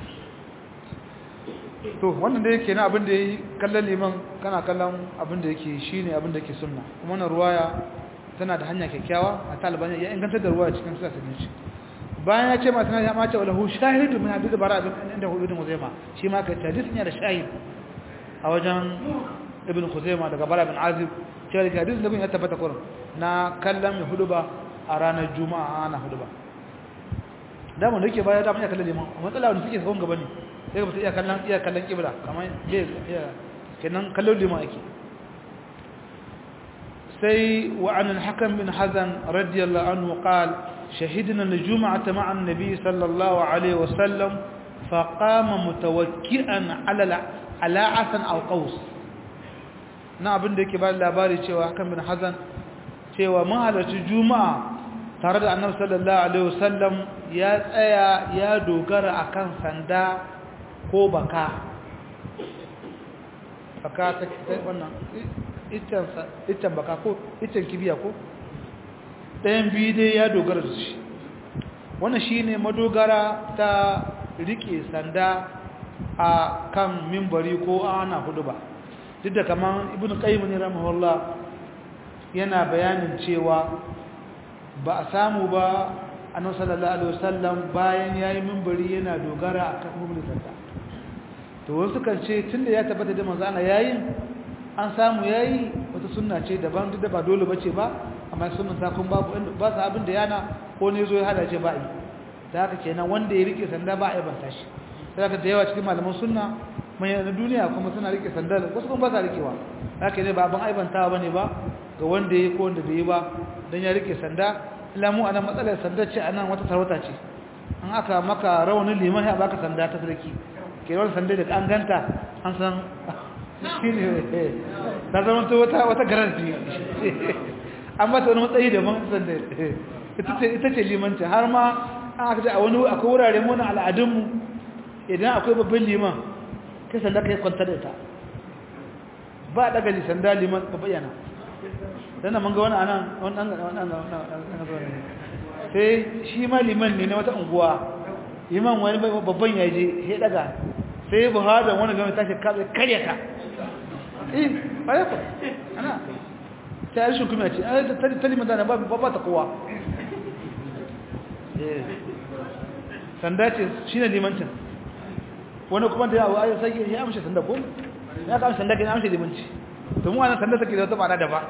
to wannan da yake na abin da yi kallon liman kana kallon abin da yake shi ne abin da yake sunna kuma wannan ruwaya tana da hanya kyakkyawa a taliban ya inganta da ruwaya cikin sura sunni bayan ya ce ma tana ya mace walahu shahidu min hadith bara ibn inda hu ibn muzaima shi ma ka hadith ne da shahid a wajen ibn khuzaima daga bara ibn azib cewa da hadith da bin ya tabbata kurin na kallon mai huduba a ranar juma'a ana huduba da mun dake baya da mun ya kallon liman matsala wanda suke gaban gaba ne sai mutum iya kallon iya kallon kibla kamar iya kenan kallon liman ake sai wa an al-hakam bin hazan radiyallahu anhu qal shahidna al-jum'ata ma'a an-nabi sallallahu alaihi wa sallam fa qama mutawakki'an ala ala asan aw qaus na abin da yake ba labari cewa hakan bin hazan cewa mun halarci juma'a tare da annabi sallallahu alaihi wasallam ya tsaya ya dogara akan sanda ko baka baka ta wannan itan baka ko itan kibiya ko ɗayan biyu dai ya dogara da shi wannan shine madogara ta rike sanda a kan mimbari ko ana hudu ba duk da kaman ibn qayyim ne rahimahullah yana bayanin cewa ba a samu ba annabi sallallahu alaihi wasallam bayan yayi mimbari yana dogara akan mimbarin sanda to wasu kan ce tunda ya tabbata da manzo Allah yayin an samu yayi wata sunna ce daban duk da ba dole bace ba amma sunnan ta kun babu ba sa abin da yana ko ne zo ya hada ce ba yi da haka kenan wanda ya rike sanda ba a yabanta shi sai ka da yawa cikin malaman sunna mai na duniya kuma suna rike sanda wasu kuma ba sa rikewa haka ne ba abin aibantawa bane ba ga wanda ya ko wanda bai yi ba dan ya rike sanda lamu anan matsalar sanda ce anan wata sarauta ce an aka maka rawanin liman ya baka sanda ta sarki ke rawar sanda da an ganta an san shine ta zama to wata wata garanti an mata wani matsayi da man sanda ita ce ita ce limanci har ma an aka ce a wani akwai wurare mu na al'adunmu idan akwai babban liman kai sanda kai kwanta da ita ba daga sanda liman ba bayyana dan mun ga wani anan wannan wannan sai shi ma liman ne na wata unguwa iman wani babban ya je ya daga sai buhari wani gami tashi karya ka eh bare ku ana ta yi shukumi a ce a yi talimin zane ba ta kowa sanda ce shi ne limancin wani kuma da yawo ayi sai ya amshi sanda ko ya ka amshi sanda ke amshi limanci to mu wannan sanda take da wata ma'ana daban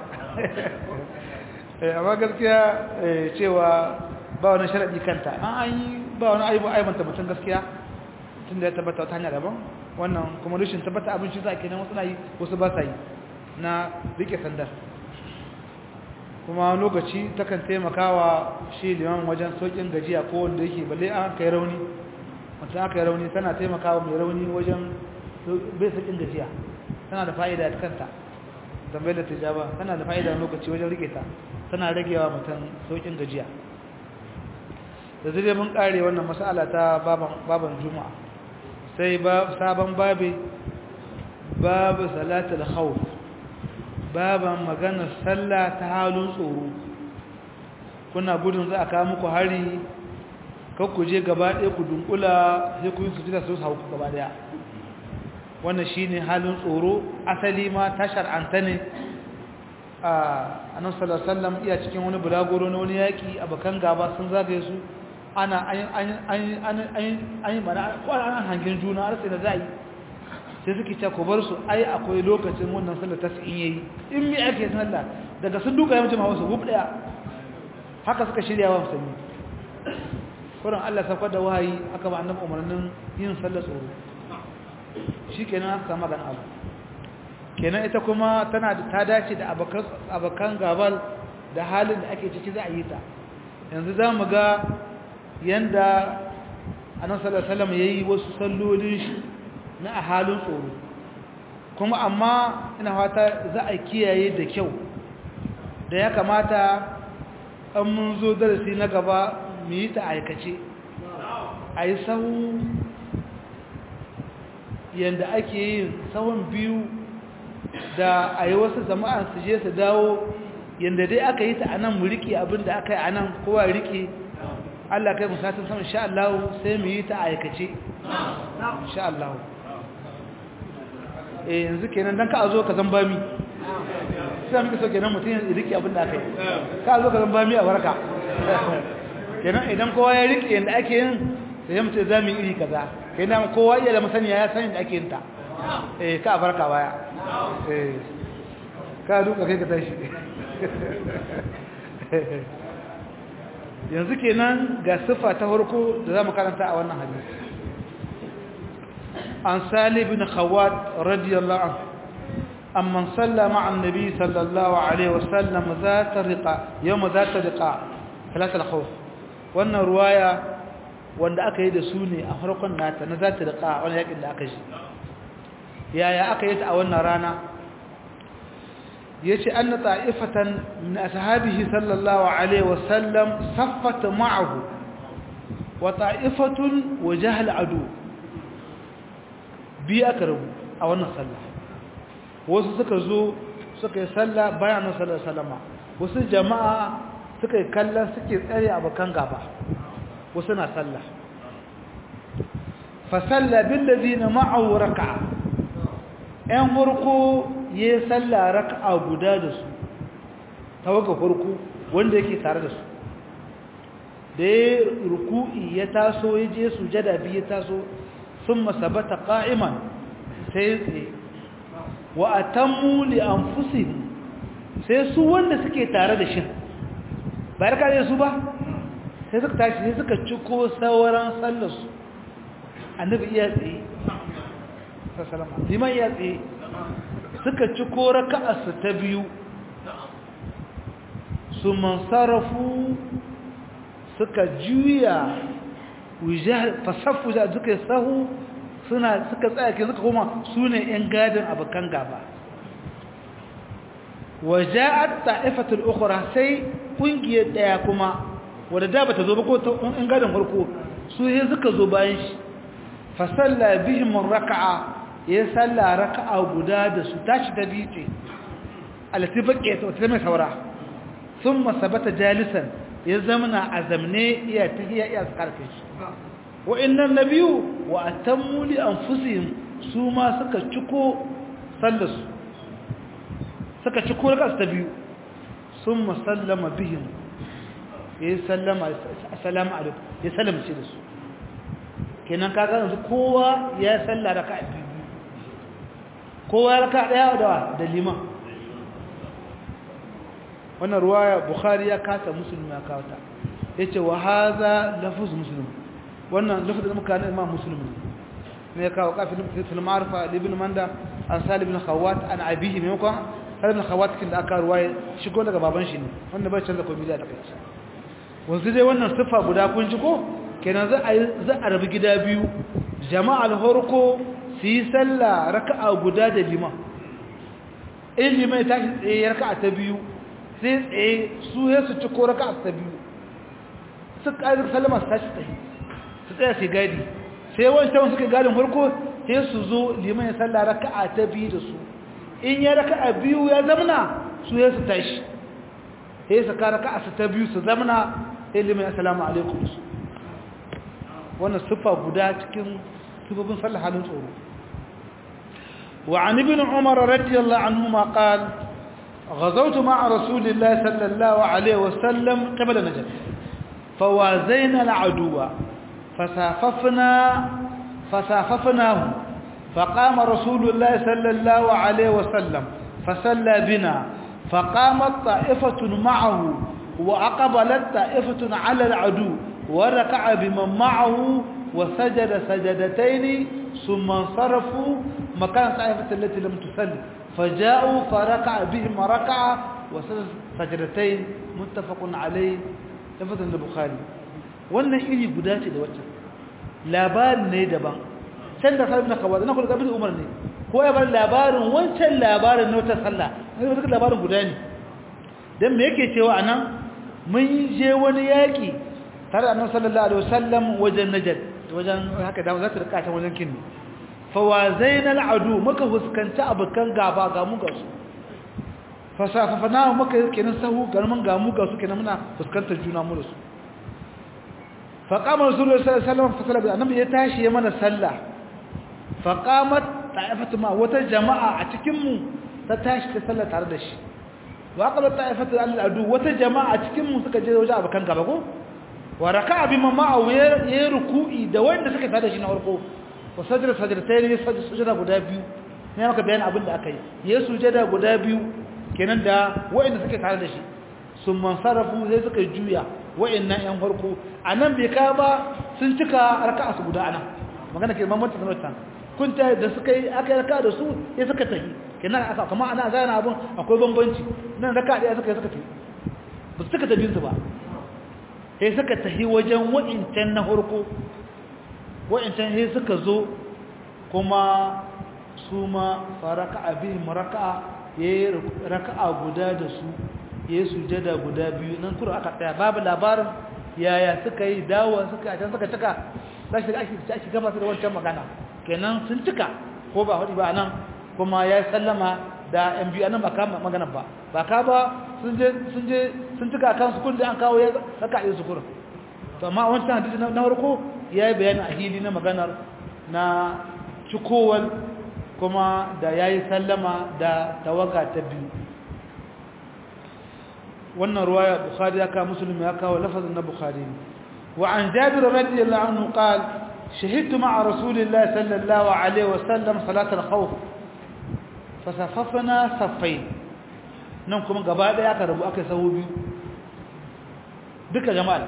eh amma gaskiya cewa ba wani sharadi kanta an yi ba wani aibu aibanta mutum gaskiya tunda ya tabbata ta hanya daban wannan kuma rashin tabbata abin shi za kenan wasu na yi wasu ba sa yi na rike sandar kuma lokaci takan taimakawa shi liman wajen saukin gajiya ko wanda yake balle an kai rauni mutum aka yi rauni tana taimakawa mai rauni wajen bai saukin gajiya tana da fa'ida ta kanta zambai da tijaba tana da fa'ida lokaci wajen rike ta tana ragewa mutum saukin gajiya da zai mun kare wannan mas'ala ta baban juma'a sai sabon babi babu salatul khawf baban magana sallah ta halin tsoro kuna gudun za a kawo muku hari ku je gaba ɗaya ku dunkula sai ku yi su jira su hau gaba ɗaya wannan shine halin tsoro asali ma ta shar'anta ne a annabi sallallahu alaihi wasallam iya cikin wani bulagoro na wani yaki abakan gaba sun zagaye su ana an an an an mana ko an hangin juna har sai da zai sai suke ce ku bar su ai akwai lokacin wannan sallar tas'in yayi in mi ake sallah daga sun duka ya mutum wasu gub daya haka suka shirya wa musulmi kuran Allah saukar da wahayi aka ba annabi umarnin yin sallar tsoro shikenan aka samu gan abu kenan ita kuma tana da ta dace da abakan abakan gabal da halin da ake ciki za a yi ta yanzu za mu ga yanda annabi sallallahu alaihi wasallam yayi wasu sallolin shi na a halin tsoro kuma amma ina fata za a kiyaye da kyau da ya kamata an mun zo darasi na gaba mu yi ta aikace a yi sahu yadda ake yin sahun biyu da a yi wasu jama'an su je su dawo yadda dai aka yi ta a nan mu riƙe abinda aka yi a nan kowa riƙe Allah kai musatun sama insha Allah sai mu yi ta aikace insha Allah eh yanzu kenan dan ka zo ka zan bami sai muke so kenan mutum ya rike abin da aka yi ka zo ka zan bami a barka kenan idan kowa ya rike yanda ake yin sai ya mutum zamu iri kaza kenan kowa iya da masaniya ya san yadda ake yin ta eh ka barka baya eh ka duka kai ka tashi yanzu kenan ga siffa ta farko da zamu karanta a wannan hadisi عن سالم بن خوات رضي الله عنه أمن صلى مع النبي صلى الله عليه وسلم ذات الرقاء يوم ذات الرقاء ثلاثة الخوف وأن رواية وأن أكيد سوني أخرق النات ذات الرقاء وأن يكيد أكيد يا يا أكيد أولنا رانا يشي أن طائفة من أصحابه صلى الله عليه وسلم صفت معه وطائفة وجه العدو biyu aka rabu a wannan sallah wasu suka zo suka yi sallah bayan sallar salama wasu jama'a suka yi kallon suke tsare abokan gaba wasu na sallah fasalla billazi na ma'awu raka'a ‘yan farko ya yi sallah raka'a guda da su tawaga farko wanda yake tare da su da ya ruku'i ya taso ya je sujada biyu ya taso ثم ثبت قائما sai wa atammu li anfusihim sai su wanda suke tare da shi bayar kare su ba sai suka tashi sai suka ciko sauran sallar su annabi iya tsaye sallama liman iya tsaye suka ciko raka'ar su ta biyu su mansarafu suka juya fasaffu da suka sahu suna suka tsaya ke suka koma su ne 'yan gadin abokan gaba waja'at ta'ifatul ukhra sai kungiyar daya kuma wanda da bata zo ba ko in gadin farko su sai suka zo bayan shi fa salla bihim raka'a ya salla raka'a guda da su tashi ta bice alati baqiya ta mai saura thumma sabata jalisan ya zamana a zamne iya tahiya iya karfe shi wa'annan nabiyu wa atammu li anfusihim su ma suka ciko sallarsu suka ciko raka ta biyu summa sallama bihim ya sallama assalamu alaikum ya sallama ce da su kenan kaga yanzu kowa ya salla raka biyu kowa raka daya da da liman wannan ruwaya bukhari ya kasa muslim ya kawo ta yace wa hadha lafuz muslim wannan lafuz da muka imam muslim ne ya kawo kafin fil ma'rifa ibn manda an salib ibn khawat an abihi ne ko salib ibn khawat kin da aka ruwaya shigo daga baban shi ne wanda bai canza komai da kai wanzu dai wannan sifa guda kun ji ko kenan za a za a rabu gida biyu jama'al horko su yi sallah raka'a guda da liman in liman ya tashi tsaye raka'a ta biyu sai tsaye su ya su ci ko raka'a ta biyu su ƙarar salama su tashi tsaye su tsaya sai gadi sai wancan suka gadin farko sai su zo liman ya sallah raka'a ta biyu da su in ya raka'a biyu ya zamna su ya su tashi sai su ka raka'a su ta biyu su zamna sai liman ya salamu alaikum su wannan siffa guda cikin sifofin sallah halin tsoro وعن ابن عمر رضي الله عنهما قال غزوت مع رسول الله صلى الله عليه وسلم قبل نجد فوازينا العدو فساففنا فساففناه فقام رسول الله صلى الله عليه وسلم فصلى بنا فقامت طائفة معه وأقبلت طائفة على العدو وركع بمن معه وسجد سجدتين ثم انصرفوا مكان طائفة التي لم تصلي فجاءوا فركع بهم ركعة وسجد سجدتين متفق عليه لفظ البخاري wannan iri guda ce da waccan labarin ne daban can da sarrafa kawai na kulga bin umar ne ko ya bar labarin wancan labarin na wata sallah ne wata labarin guda ne dan me yake cewa anan mun je wani yaki tare da annabi sallallahu alaihi wasallam wajen najd wajen haka da za ta rika ta wajen kinni fawazainal adu muka fuskanci abukan gaba ga mu ga su fasafafana muka kenan sahu garman ga mu ga su kenan muna fuskantar juna mu da su faqama rasulullahi sallallahu alaihi wasallam fasala annabi ya tashi ya mana sallah faqamat ta'ifatu ma wata jama'a a cikin mu ta tashi ta sallah tare da shi wa aqalat ta'ifatu al-adu wata jama'a a cikin mu suka je wajen abukan gaba ko wa raka'a bima ma'a ya ruku'i da wanda suka tada shi na farko wa sajada sajadatai ne sujada guda biyu ne maka bayanin abin da aka yi ya sujada guda biyu kenan da wanda suka tada da shi sun mansarafu sai suka juya wa'annan yan farko anan bai ka ba sun cika raka'a su guda anan magana ke mamanta sanarwa kun ta da suka yi aka yi raka'a da su ya suka tafi kenan aka kuma ana zana abin akwai bambanci nan raka'a da suka yi suka tafi ba su suka tafi su ba sai suka tahi wajen wa'incan na harko wa'incan sai suka zo kuma su ma faraka abin maraka'a ya yi raka'a guda da su ya yi sujada guda biyu nan kuro aka tsaya babu labarin yaya suka yi dawo suka a can suka cika za shi ake ake gaba su da wancan magana kenan sun cika ko ba hudu ba nan kuma ya yi sallama da yan biyu anan ba ka magana ba ba ka ba sun je sun je sun tuka kan su kun da an kawo ya saka yi su kurin to amma wancan hadisi na farko yayi bayani a hili na maganar na cikowal kuma da yayi sallama da tawaga ta biyu wannan ruwaya bukhari ya kawo muslim ya kawo lafazin na bukhari wa an jabir radiyallahu anhu qala شهدت مع رسول الله صلى الله عليه وسلم صلاة الخوف فصففنا صفين nan kuma gaba daya aka rabu aka sahu biyu duka jama'a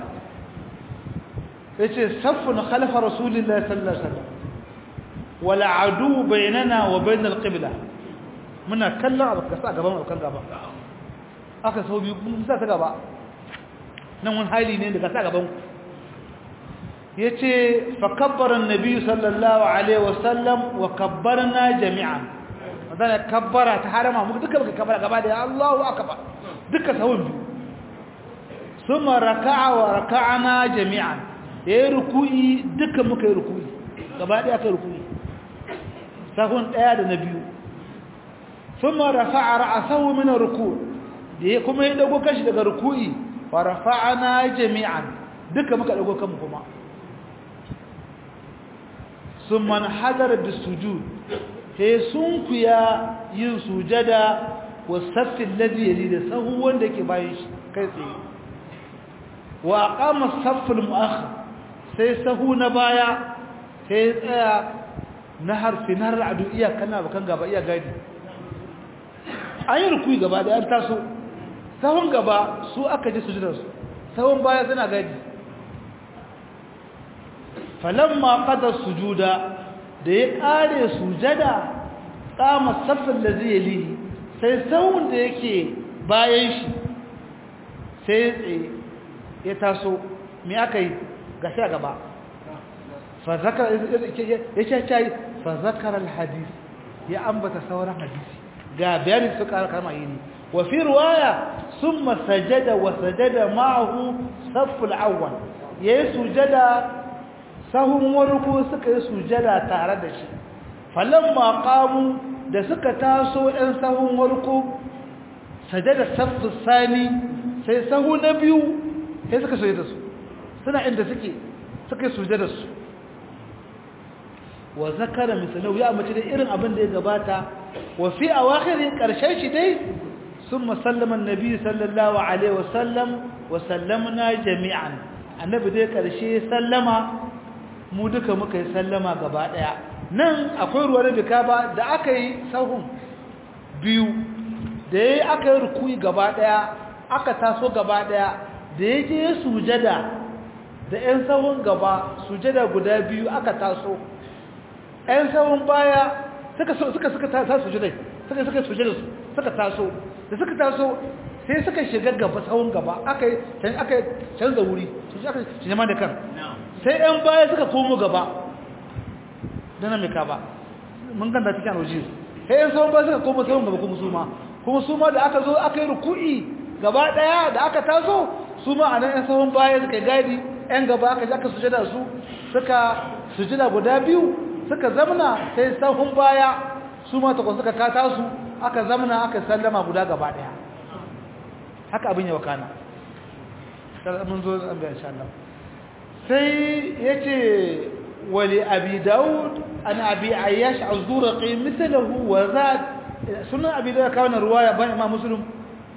yace saffun khalafa rasulillahi sallallahu alaihi wasallam wala adu bainana wa bain alqibla muna kallon abu kasa gaban abukan gaba aka sahu biyu mun sa ta gaba nan wani hali ne daga sa gaban yace fa kabbara an-nabi sallallahu alaihi wasallam wa kabbarna jami'an wadanda kabbara ta harama muka duka muka kabbara gaba da Allahu akbar duka sahun biyu summa raka'a wa raka'ana jami'an yayi ruku'i duka muka yi ruku'i gaba da aka ruku'i sahun daya da na biyu summa rafa'a ra'sahu min ar-ruku' da kuma ya dago kashi daga ruku'i wa rafa'ana jami'an duka muka dago kanmu kuma sun man hadar da sujud he sun kuya yin sujada wa saffin ladiyali da sahu wanda ke bayan shi kai tsaye wa aqama saffin mu'akhir sai sahu na baya sai tsaya na harfi na har'adu iya kana bakan gaba iya gadi an yi rukui gaba da an taso sahun gaba su aka ji sujudarsu sahun baya suna gadi falamma qada sujuda da ya kare sujada kama safin da zai yi sai sahun da yake bayan shi sai ya taso me aka yi gashi a gaba fa zakar ya ce fa zakar alhadis ya ambata sauran hadisi ga bayanin su kama yi ne wa fi riwaya summa sajada wa sajada ma'ahu safful awwal yayi sujada sahun warku suka yi sujada tare da shi falamma qamu da suka taso ɗan sahun warku sajada saffus sani sai sahu na biyu sai suka sujada su suna inda suke suka yi sujada su wa zakara misalau ya mace da irin abin da ya gabata wa fi awakhirin karshen shi dai summa sallama annabi sallallahu alaihi wasallam wa sallamna jami'an annabi dai karshe sallama mu duka muka yi sallama gaba daya nan akwai ruwa da bika ba da aka yi sahun biyu da yayi aka yi rukuyi gaba daya aka taso gaba daya da yaje sujada da ƴan sahun gaba sujada guda biyu aka taso ƴan sahun baya suka suka suka taso sujudai suka suka sujudai suka taso da suka taso sai suka shiga gaba sahun gaba aka yi aka canza wuri su aka jama da kan sai ƴan baya suka komo gaba dana mai ka ba mun ganda cikin roji sai ƴan sahun baya suka komo sahun gaba kuma su ma kuma su ma da aka zo aka yi ruku'i gaba daya da aka taso su ma a nan ƴan sahun baya suka gadi ƴan gaba aka ji aka sujada su suka sujada guda biyu suka zamna sai sahun baya su ma takwas suka kata su aka zamna aka sallama guda gaba daya haka abin ya wakana mun zo an ga insha Allah sai yace wali abi daud an abi ayyash az-zurqi mithluhu wa zad sunan abi daud kawana ruwaya ban imam muslim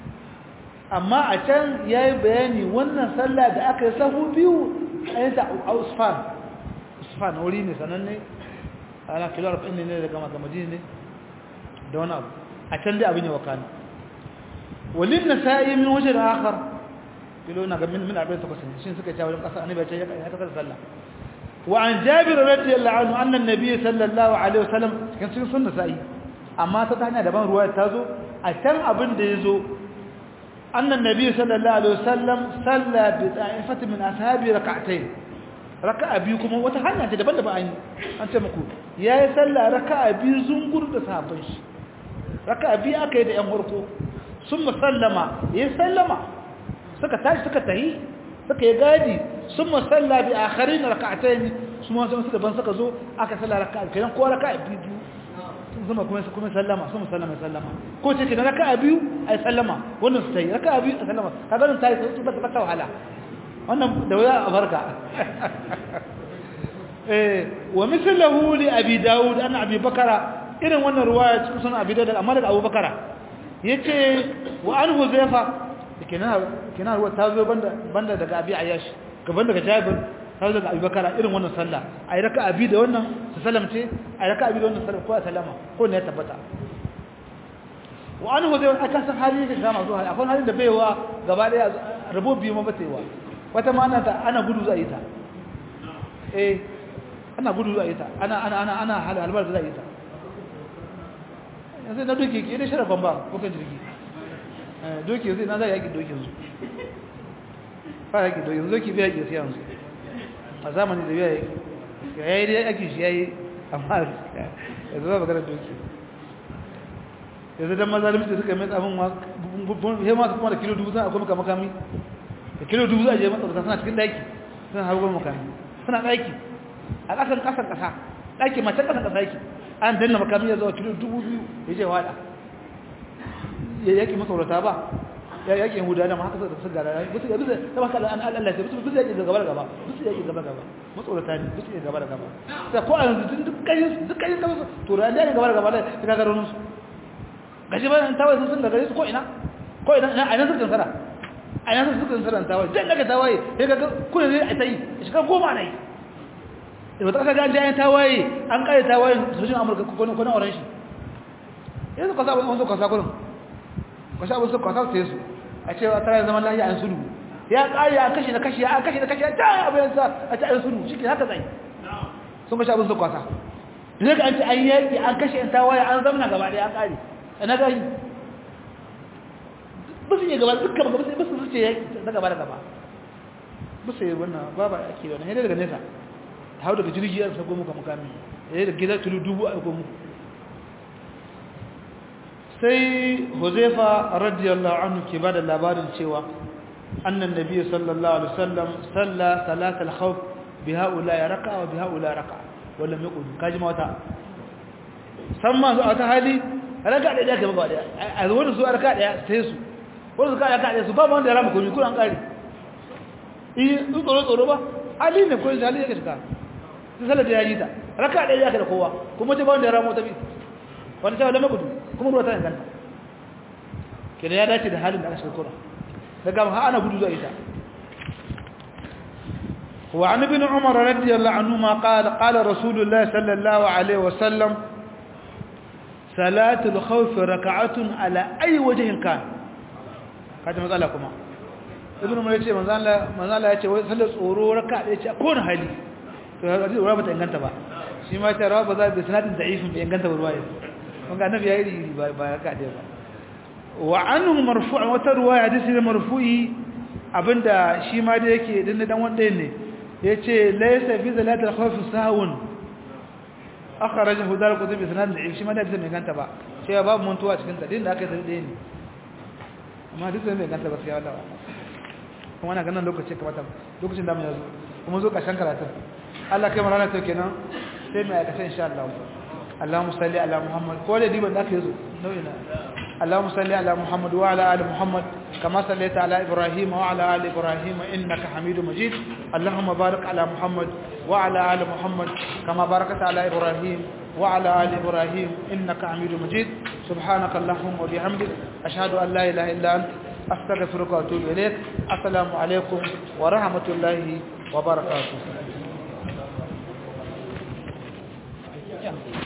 amma a can yayi bayani wannan sallah da aka yi sahu biyu ayyanta usfan usfan wuri ne sananne ana kilo 40 ne daga maka madina ne da wani abu a can dai abin ya wakana walin nasa'i min wajen akhar kilo na ga min min 48 shin suka ce wajen kasa annabi ya ce ya kasar sallah wa an jabir radiyallahu anhu anna an-nabiy sallallahu alaihi wasallam kan sun sunna sa'i amma ta hanya daban ruwaya ta zo a can abin da yazo anna an-nabiy sallallahu alaihi wasallam salla bi ta'ifati min ashabi rak'atayn raka'a biyu kuma wata hanya ce daban da ba an an ce muku yayi sallah raka'a biyu zungur da sahabban shi raka'a biyu aka yi da yan farko sun musallama yayi sallama suka tashi suka tahi suka yi gadi sun musalla bi akharin raka'atayn su ma sun suka ban suka zo aka salla raka'a kenan ko raka'a biyu sun zama kuma kuma sallama sun musallama sallama ko ce kenan raka'a biyu ai sallama wannan su tayi raka'a biyu sallama kaga nan tayi su ba ta wahala wannan da waya a barka eh wa mithluhu li abi daud an abi bakara irin wannan ruwaya cikin sunan abi daud amma daga abu bakara yace wa an huzaifa kenan kenan ruwa ta zo banda banda daga abi ayash gaban daga jabir ta zo daga abi bakara irin wannan sallah ai raka abi da wannan su salamce ai raka abi da wannan sallah ko a sallama ko ne ya tabbata wa an huzaifa aka san hali da gama zuwa akwai halin da baiwa gaba daya rabo biyu ma batewa wata ma ana ana gudu za a yi ta eh ana gudu za a yi ta ana ana ana ana halbar za a yi ta yanzu na doke ke da sharafan ba kukan jirgi doke zai na za a yaki doke su ba yaki doke yanzu doke biya ke siya su a zamani da biya yaki ya yi da yaki shi ya yi amma yanzu ba magana doke yanzu don mazalimci suka yi mai tsabin ya masu kuma da kilo dubu suna akwai makamakami da kilo dubu za a je matsabata suna cikin daki suna harbar makami suna daki a ƙasan ƙasan ƙasa daki macen ƙasan ƙasa yake an danna makami ya zuwa kilo dubu biyu ya je wada ya yaki masaurata ba ya yake huda da ma haka suka gara bisu bisu da baka an Allah sai bisu bisu yake gaba da gaba bisu yake gaba gaba matsorata ne bisu yake gaba da gaba sai ko an duk kai duk kai gaba to ran da gaba da gaba da ka ga ronsu gashi ba tawaye sun ga gare su ko ina ko ina a ina suka tsara a ina suka tsara tawaye dan daga tawaye sai ga kuna ne a tai shi ka goma nai da wata kaga an jayan tawaye an kare tawaye sojin Amurka ko ko na oran shi yanzu ka sa wani ka sa kullum ka sha abin su ka sa sai su a ce a tare zaman lafiya an sulhu ya kare ya kashi na kashi ya kashi na kashi ya ta abin sa a ce an sulhu shi haka zai sun ka sha abin su kwasa da ka an ce an yaki an kashe an tawaye an zamna gaba da ya kare na gani ba su yi gaba dukkan gaba sai ba su zuce ya na gaba da gaba ba su yi wannan ba ba ake wannan yadda daga nesa hau daga jirgi ya sako muka mukami yadda da gida tulu dubu a ko muku sai huzaifa radiyallahu anhu ke ba da labarin cewa annan nabi sallallahu alaihi wasallam salla salat al-khawf bi haula ya raka wa bi haula raka wala mai kudu kaji mawata san ma a ta hali raka da yake ba da a wani su raka daya sai su wani su ka raka daya su ba wanda ya rama komai kuran kare eh su tsoro tsoro ba ali ne ko ali yake shiga sai sallar da yayi ta raka daya yake da kowa kuma ce ba wanda ya rama ta bi wanda ta lama kudu kuma ruwa ta inganta kida ya dace da halin da aka shiga kura daga ha ana gudu zuwa ita وعن ابن عمر رضي الله عنهما قال قال رسول الله صلى الله عليه وسلم صلاة الخوف ركعة على أي وجه كان kaje matsala kuma ibnu umar yace manzo Allah manzo Allah yace wai sallar tsoro raka da yace ko na hali to hadisi ruwa bata inganta ba shi ma ta rawa ba za bi sanadin da'ifin bai inganta ba ruwaya kun ga annabi yayi ba ba raka da ba wa anhu marfu' wa tarwaya hadisi marfu'i abinda shi ma da yake dan dan wanda ne yace laysa fi zalatil khawf sahun akhrajahu dar kutub isnad da shi ma da bai ganta ba sai babu mantuwa cikin ta din da aka yi dai ne amma duk bai ganta ba sai Allah kuma ana ganin lokaci kamata lokacin da mu yazo kuma zo kashan karatu Allah kai marana to kenan sai mai aikata insha Allah Allahumma salli ala Muhammad ko da diban da aka yazo nau'ina اللهم صل على محمد وعلى ال محمد كما صليت على ابراهيم وعلى ال ابراهيم انك حميد مجيد اللهم بارك على محمد وعلى ال محمد كما باركت على ابراهيم وعلى ال ابراهيم انك حميد مجيد سبحانك اللهم وبحمدك اشهد ان لا اله الا انت استغفرك واتوب اليك السلام عليكم ورحمه الله وبركاته